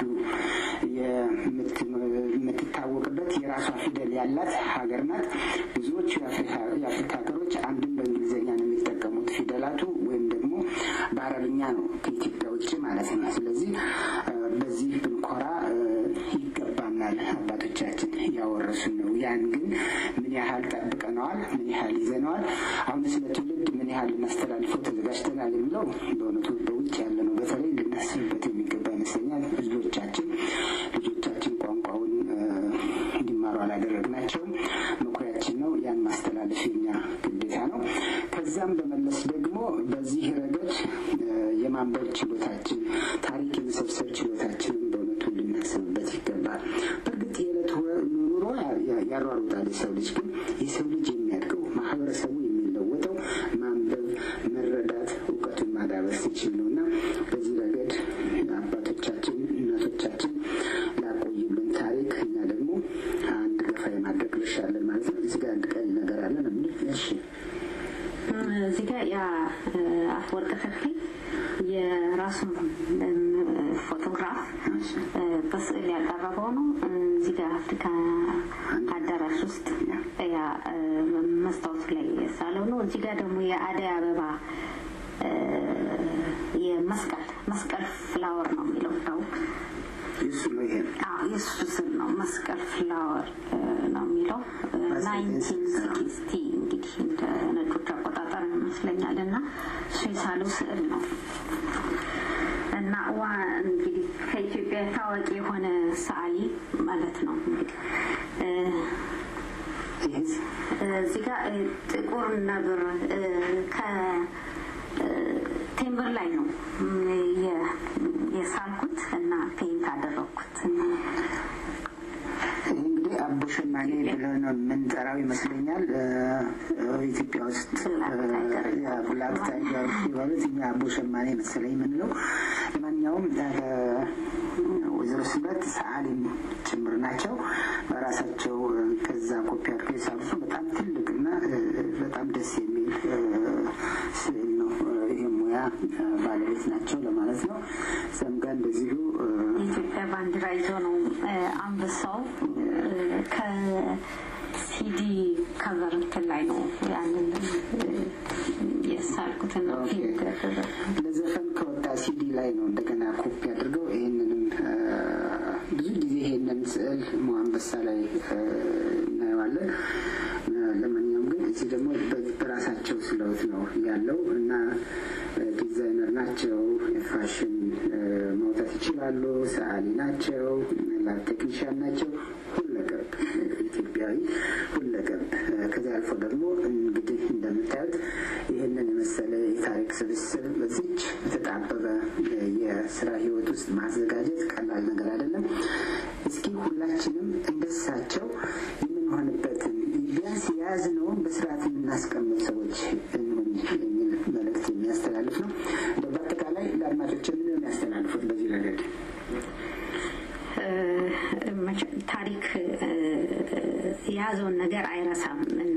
የምትታወቅበት የራሷ ፊደል ያላት ሀገር ናት። ብዙዎቹ የአፍሪካ ሀገሮች አንድም በእንግሊዝኛ ነው የሚጠቀሙት ፊደላቱ ወይም ደግሞ በአረብኛ ነው ከኢትዮጵያ ውጭ ማለት ነው። ስለዚህ በዚህ ብንኮራ ይገባናል። አባቶቻችን ያወረሱን ነው። ያን ግን ምን ያህል ጠብቀነዋል? ምን ያህል ይዘነዋል? አሁን ስለ ትውልድ ምን ያህል እናስተላልፈው ተዘጋጅተናል የሚለው በእውነቱ በውጭ ያለ ነው። በተለይ ልናስብበት የሚገባ ይመስለኛል። ብዙዎቻችን ልጆቻችን ቋንቋውን እንዲማሩ አላደረግናቸውም። መኩሪያችን ነው። ያን ማስተላለፍ የኛ ግዴታ ነው። ከዛም በመለስ ደግሞ በዚህ ረገድ የማንበብ ችሎታችን፣ ታሪክ የመሰብሰብ ችሎታችንን በእውነቱ ልናስብበት ይገባል። በእርግጥ የዕለት ኑሮ ያሯሩጣል የሰው ልጅ ግን የሰው ልጅ የሚያድገው ማህበረሰቡ የሚለወጠው ማንበብ፣ መረዳት፣ እውቀቱን ማዳበር ሲችል ነው እና በዚህ ረገድ አባቶቻችን እናቶቻችን ላቆዩልን ታሪክ እኛ ደግሞ አንድ ገፋ የማድረግ ድርሻ አለን ማለት ነው። እዚህ ጋር አንድ ቀን ነገር አለ ነው የሚል እሺ እዚህ ጋር ያ አፈወርቅ ተክሌ የራሱን ፎቶግራፍ በስዕል ያቀረበው ነው። እዚህ ጋር አፍሪካ አዳራሽ ውስጥ ያ መስታወቱ ላይ የሳለው ነው። እዚህ ጋር ደግሞ የአደይ አበባ የመስቀል መስቀል ፍላወር ነው የሚለው ነው የሱ ነው ይሄ የእሱ ስም ነው። መስቀል ፍላወር ነው የሚለው ናይንቲን ሲክስቲ እንግዲህ እንደ ነጮች አቆጣጠር ይመስለኛል እና እሱ የሳለው ስዕል ነው እና ዋ እንግዲህ ከኢትዮጵያ ታዋቂ የሆነ ሰዓሊ ማለት ነው እንግዲህ እዚህ ጋር ጥቁር ነብር ከቴምብር ላይ ነው የሳልኩት እና ፔንት አደረግኩት። ይህ እንግዲህ አቦ ሸማኔ ብለን ነው የምንጠራው ይመስለኛል። ኢትዮጵያ ውስጥ ብላክ ታይገር ይባሉት እኛ አቦ ሸማኔ መሰለኝ የምንለው። ለማንኛውም ወይዘሮ ስበት ሰዓሊም ጭምር ናቸው። በራሳቸው ከዛ ኮፒ አድርገው የሳሉት በጣም ትልቅና በጣም ደስ የሚል ስዕል ነው። ይህ ሙያ ባለቤት ናቸው ለማለት ነው። እዛም ጋር እንደዚሁ የኢትዮጵያ ባንዲራ ይዞ ነው አንበሳው ከሲዲ ከቨር እንትን ላይ ነው ያንን የሳልኩትን ነው ፊልም ለዘፈን ከወጣ ሲዲ ላይ ነው እንደገና ኮፒ አድርገው ይህንንም ብዙ ጊዜ ይሄንን ስዕል አንበሳ ላይ እናየዋለን። ለማንኛውም ግን እዚህ ደግሞ በራሳቸው ስለውት ነው ያለው እና ዲዛይነር ናቸው። የፋሽን ማውጣት ይችላሉ። ሰዓሊ ናቸው። ላብ ቴክኒሽያን ናቸው። ሁለገብ ኢትዮጵያዊ ሁለገብ። ከዚያ አልፎ ደግሞ እንግዲህ እንደምታዩት ይህንን የመሰለ የታሪክ ስብስብ በዚች የተጣበበ የስራ ህይወት ውስጥ ማዘጋጀት ቀላል ነገር አይደለም። እስኪ ሁላችንም እንደሳቸው የምንሆንበትን ቢያንስ የያዝነውን በስርዓት የምናስቀምጥ ሰዎች እንሁን የሚል መልእክት የሚያስተላልፍ ነው። እንደው በአጠቃላይ ለአድማጮች ምን ነው የሚያስተላልፉት በዚህ ረገድ? ታሪክ የያዘውን ነገር አይረሳም እና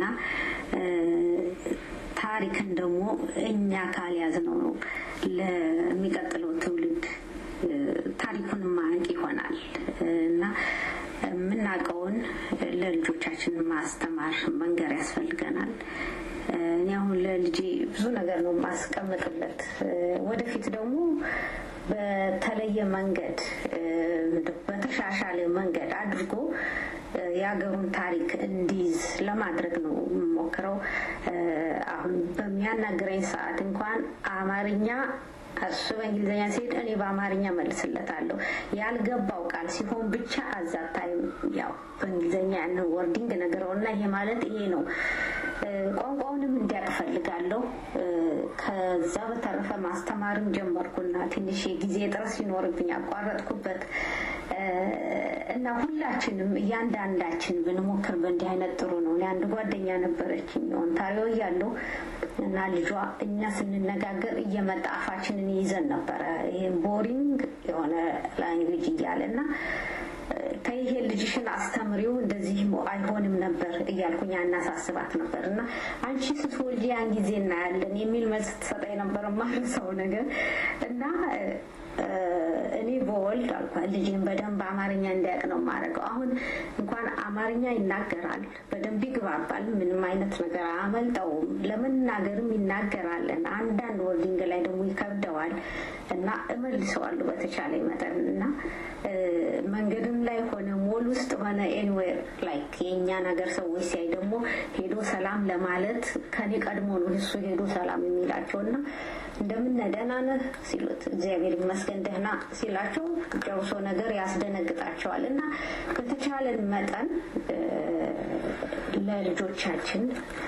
ታሪክን ደግሞ እኛ ካልያዝነው ነው ለሚቀጥለው ትውልድ ታሪኩን ማያውቅ ይሆናል እና የምናውቀውን ለልጆቻችን ማስተማር መንገር ያስፈልገናል። እኔ አሁን ለልጄ ብዙ ነገር ነው ማስቀምጥለት። ወደፊት ደግሞ በተለየ መንገድ በተሻሻለ መንገድ አድርጎ የሀገሩን ታሪክ እንዲይዝ ለማድረግ ነው የምሞክረው። አሁን በሚያናግረኝ ሰዓት እንኳን አማርኛ እሱ በእንግሊዝኛ ሲሄድ እኔ በአማርኛ መልስለታለሁ። ያልገባው ቃል ሲሆን ብቻ አዛታይም ያው በእንግሊዝኛ ያንን ወርዲንግ ነግረውና ይሄ ማለት ይሄ ነው ቋንቋውንም እንዲያውቅ ፈልጋለሁ። ከዛ በተረፈ ማስተማርም ጀመርኩና ትንሽ የጊዜ ጥረት ሲኖርብኝ አቋረጥኩበት እና ሁላችንም እያንዳንዳችን ብንሞክር በእንዲህ አይነት ጥሩ ነው። እኔ አንድ ጓደኛ ነበረችኝ ኦንታሪዮ እያለሁ እና ልጇ እኛ ስንነጋገር እየመጣ አፋችንን ይዘን ነበረ። ይህም ቦሪንግ የሆነ ላንጉጅ እያለ እና ከይሄ ልጅሽን አስተምሪው እንደዚህ አይሆንም ነበር እያልኩኝ አናሳስባት ነበር እና አንቺ ስትወልጂ ያን ጊዜ እናያለን የሚል መልስ ትሰጠኝ ነበር ማርሰው ነገር እና እኔ በወልድ አልኳት ልጅን በደንብ አማርኛ እንዲያውቅ ነው የማደርገው። አሁን እንኳን አማርኛ ይናገራል፣ በደንብ ይግባባል። ምንም አይነት ነገር አያመልጠውም። ለመናገርም ይናገራል። አንዳንድ ወርዲንግ ላይ ደግሞ ይከብደዋል እና እመልሰዋለሁ በተቻለ መጠን እና መንገድም ላይ ሆነ ሞል ውስጥ ሆነ ኤኒዌር ላይክ የእኛ ነገር ሰዎች ሲያይ ደግሞ ሄዶ ሰላም ለማለት ከኔ ቀድሞ ነው እሱ ሄዶ ሰላም የሚላቸው እና እንደምን ደህና ነህ ሲሉት እግዚአብሔር ይመስገን ደህና ሲላቸው ጨርሶ ነገር ያስደነግጣቸዋል እና በተቻለን መጠን ለልጆቻችን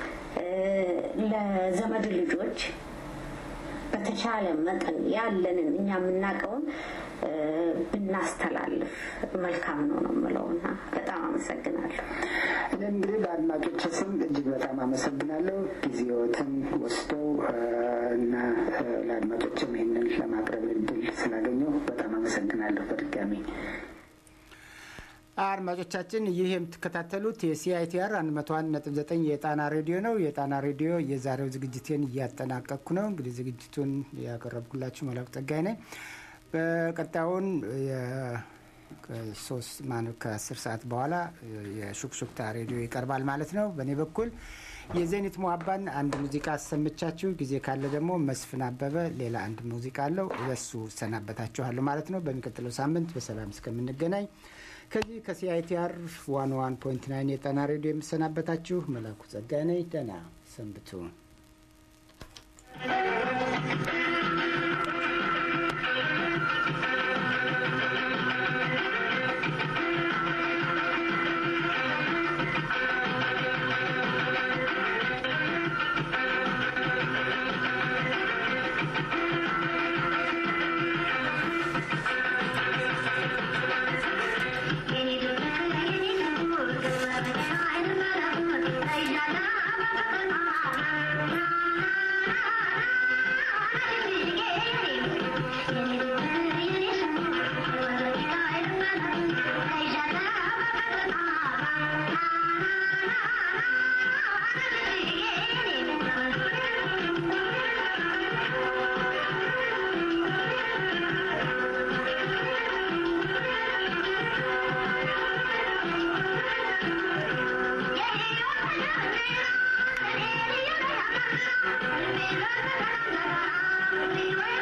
ለዘመድ ልጆች በተቻለ መጠን ያለንን እኛ የምናውቀውን ብናስተላልፍ መልካም ነው ነው የምለው እና በጣም አመሰግናለሁ። እኔም እንግዲህ በአድማጮች ስም እጅግ በጣም አመሰግናለሁ ጊዜዎትን ወስደው እና ለአድማጮችም ይህንን ለማቅረብ እድል ስላገኘው በጣም አመሰግናለሁ በድጋሚ። አድማጮቻችን ይህ የምትከታተሉት የሲአይቲአር 101.9 የጣና ሬዲዮ ነው። የጣና ሬዲዮ የዛሬው ዝግጅቴን እያጠናቀቅኩ ነው። እንግዲህ ዝግጅቱን ያቀረብኩላችሁ መላኩ ጸጋይ ነኝ። በቀጣዩን ሶስት ማነው ከአስር ሰዓት በኋላ የሹክሹክታ ሬዲዮ ይቀርባል ማለት ነው። በእኔ በኩል የዜኒት ሞሀባን አንድ ሙዚቃ አሰምቻችሁ ጊዜ ካለ ደግሞ መስፍን አበበ ሌላ አንድ ሙዚቃ አለው በሱ እሰናበታችኋለሁ ማለት ነው። በሚቀጥለው ሳምንት በሰላም እስከምንገናኝ ከዚህ ከሲአይቲአር ዋን ዋን ፖይንት ናይን የጣና ሬዲዮ የምሰናበታችሁ መላኩ ጸጋይ ነኝ። ደህና ሰንብቱ። Thank you.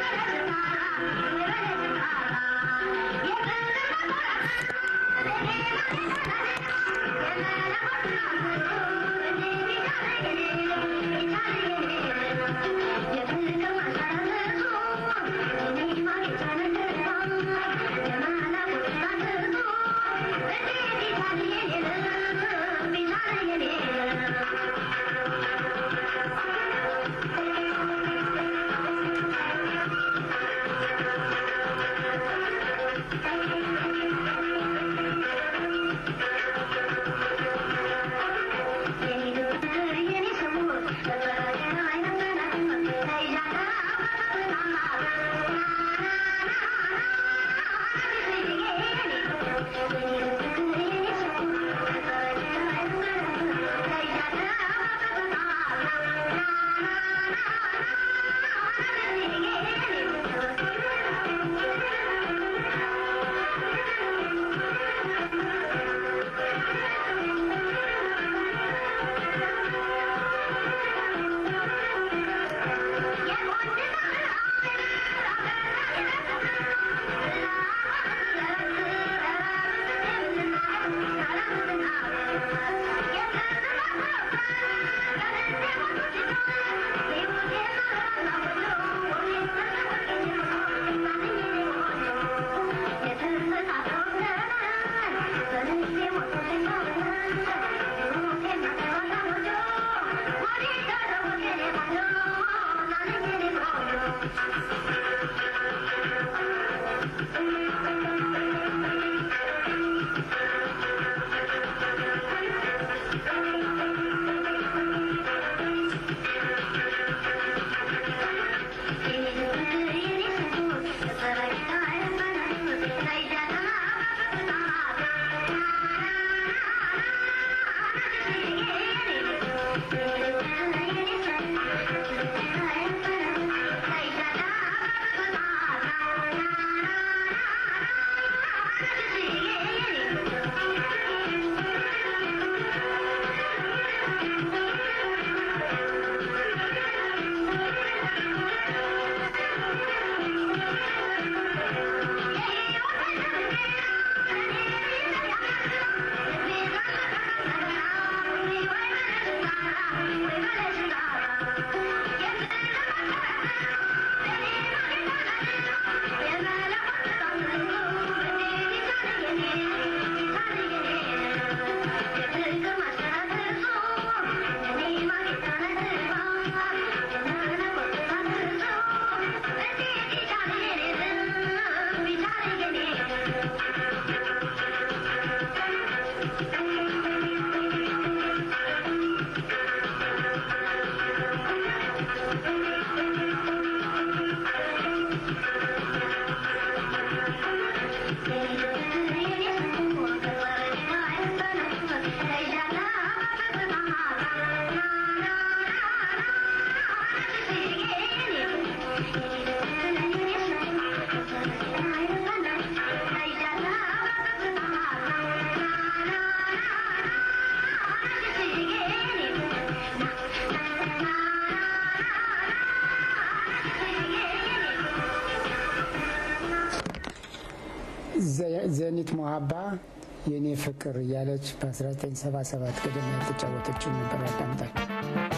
ዘኒት ሞሀባ የእኔ ፍቅር እያለች በ1977 ቅድም ያልተጫወተችው ነበር። ያዳምጣል።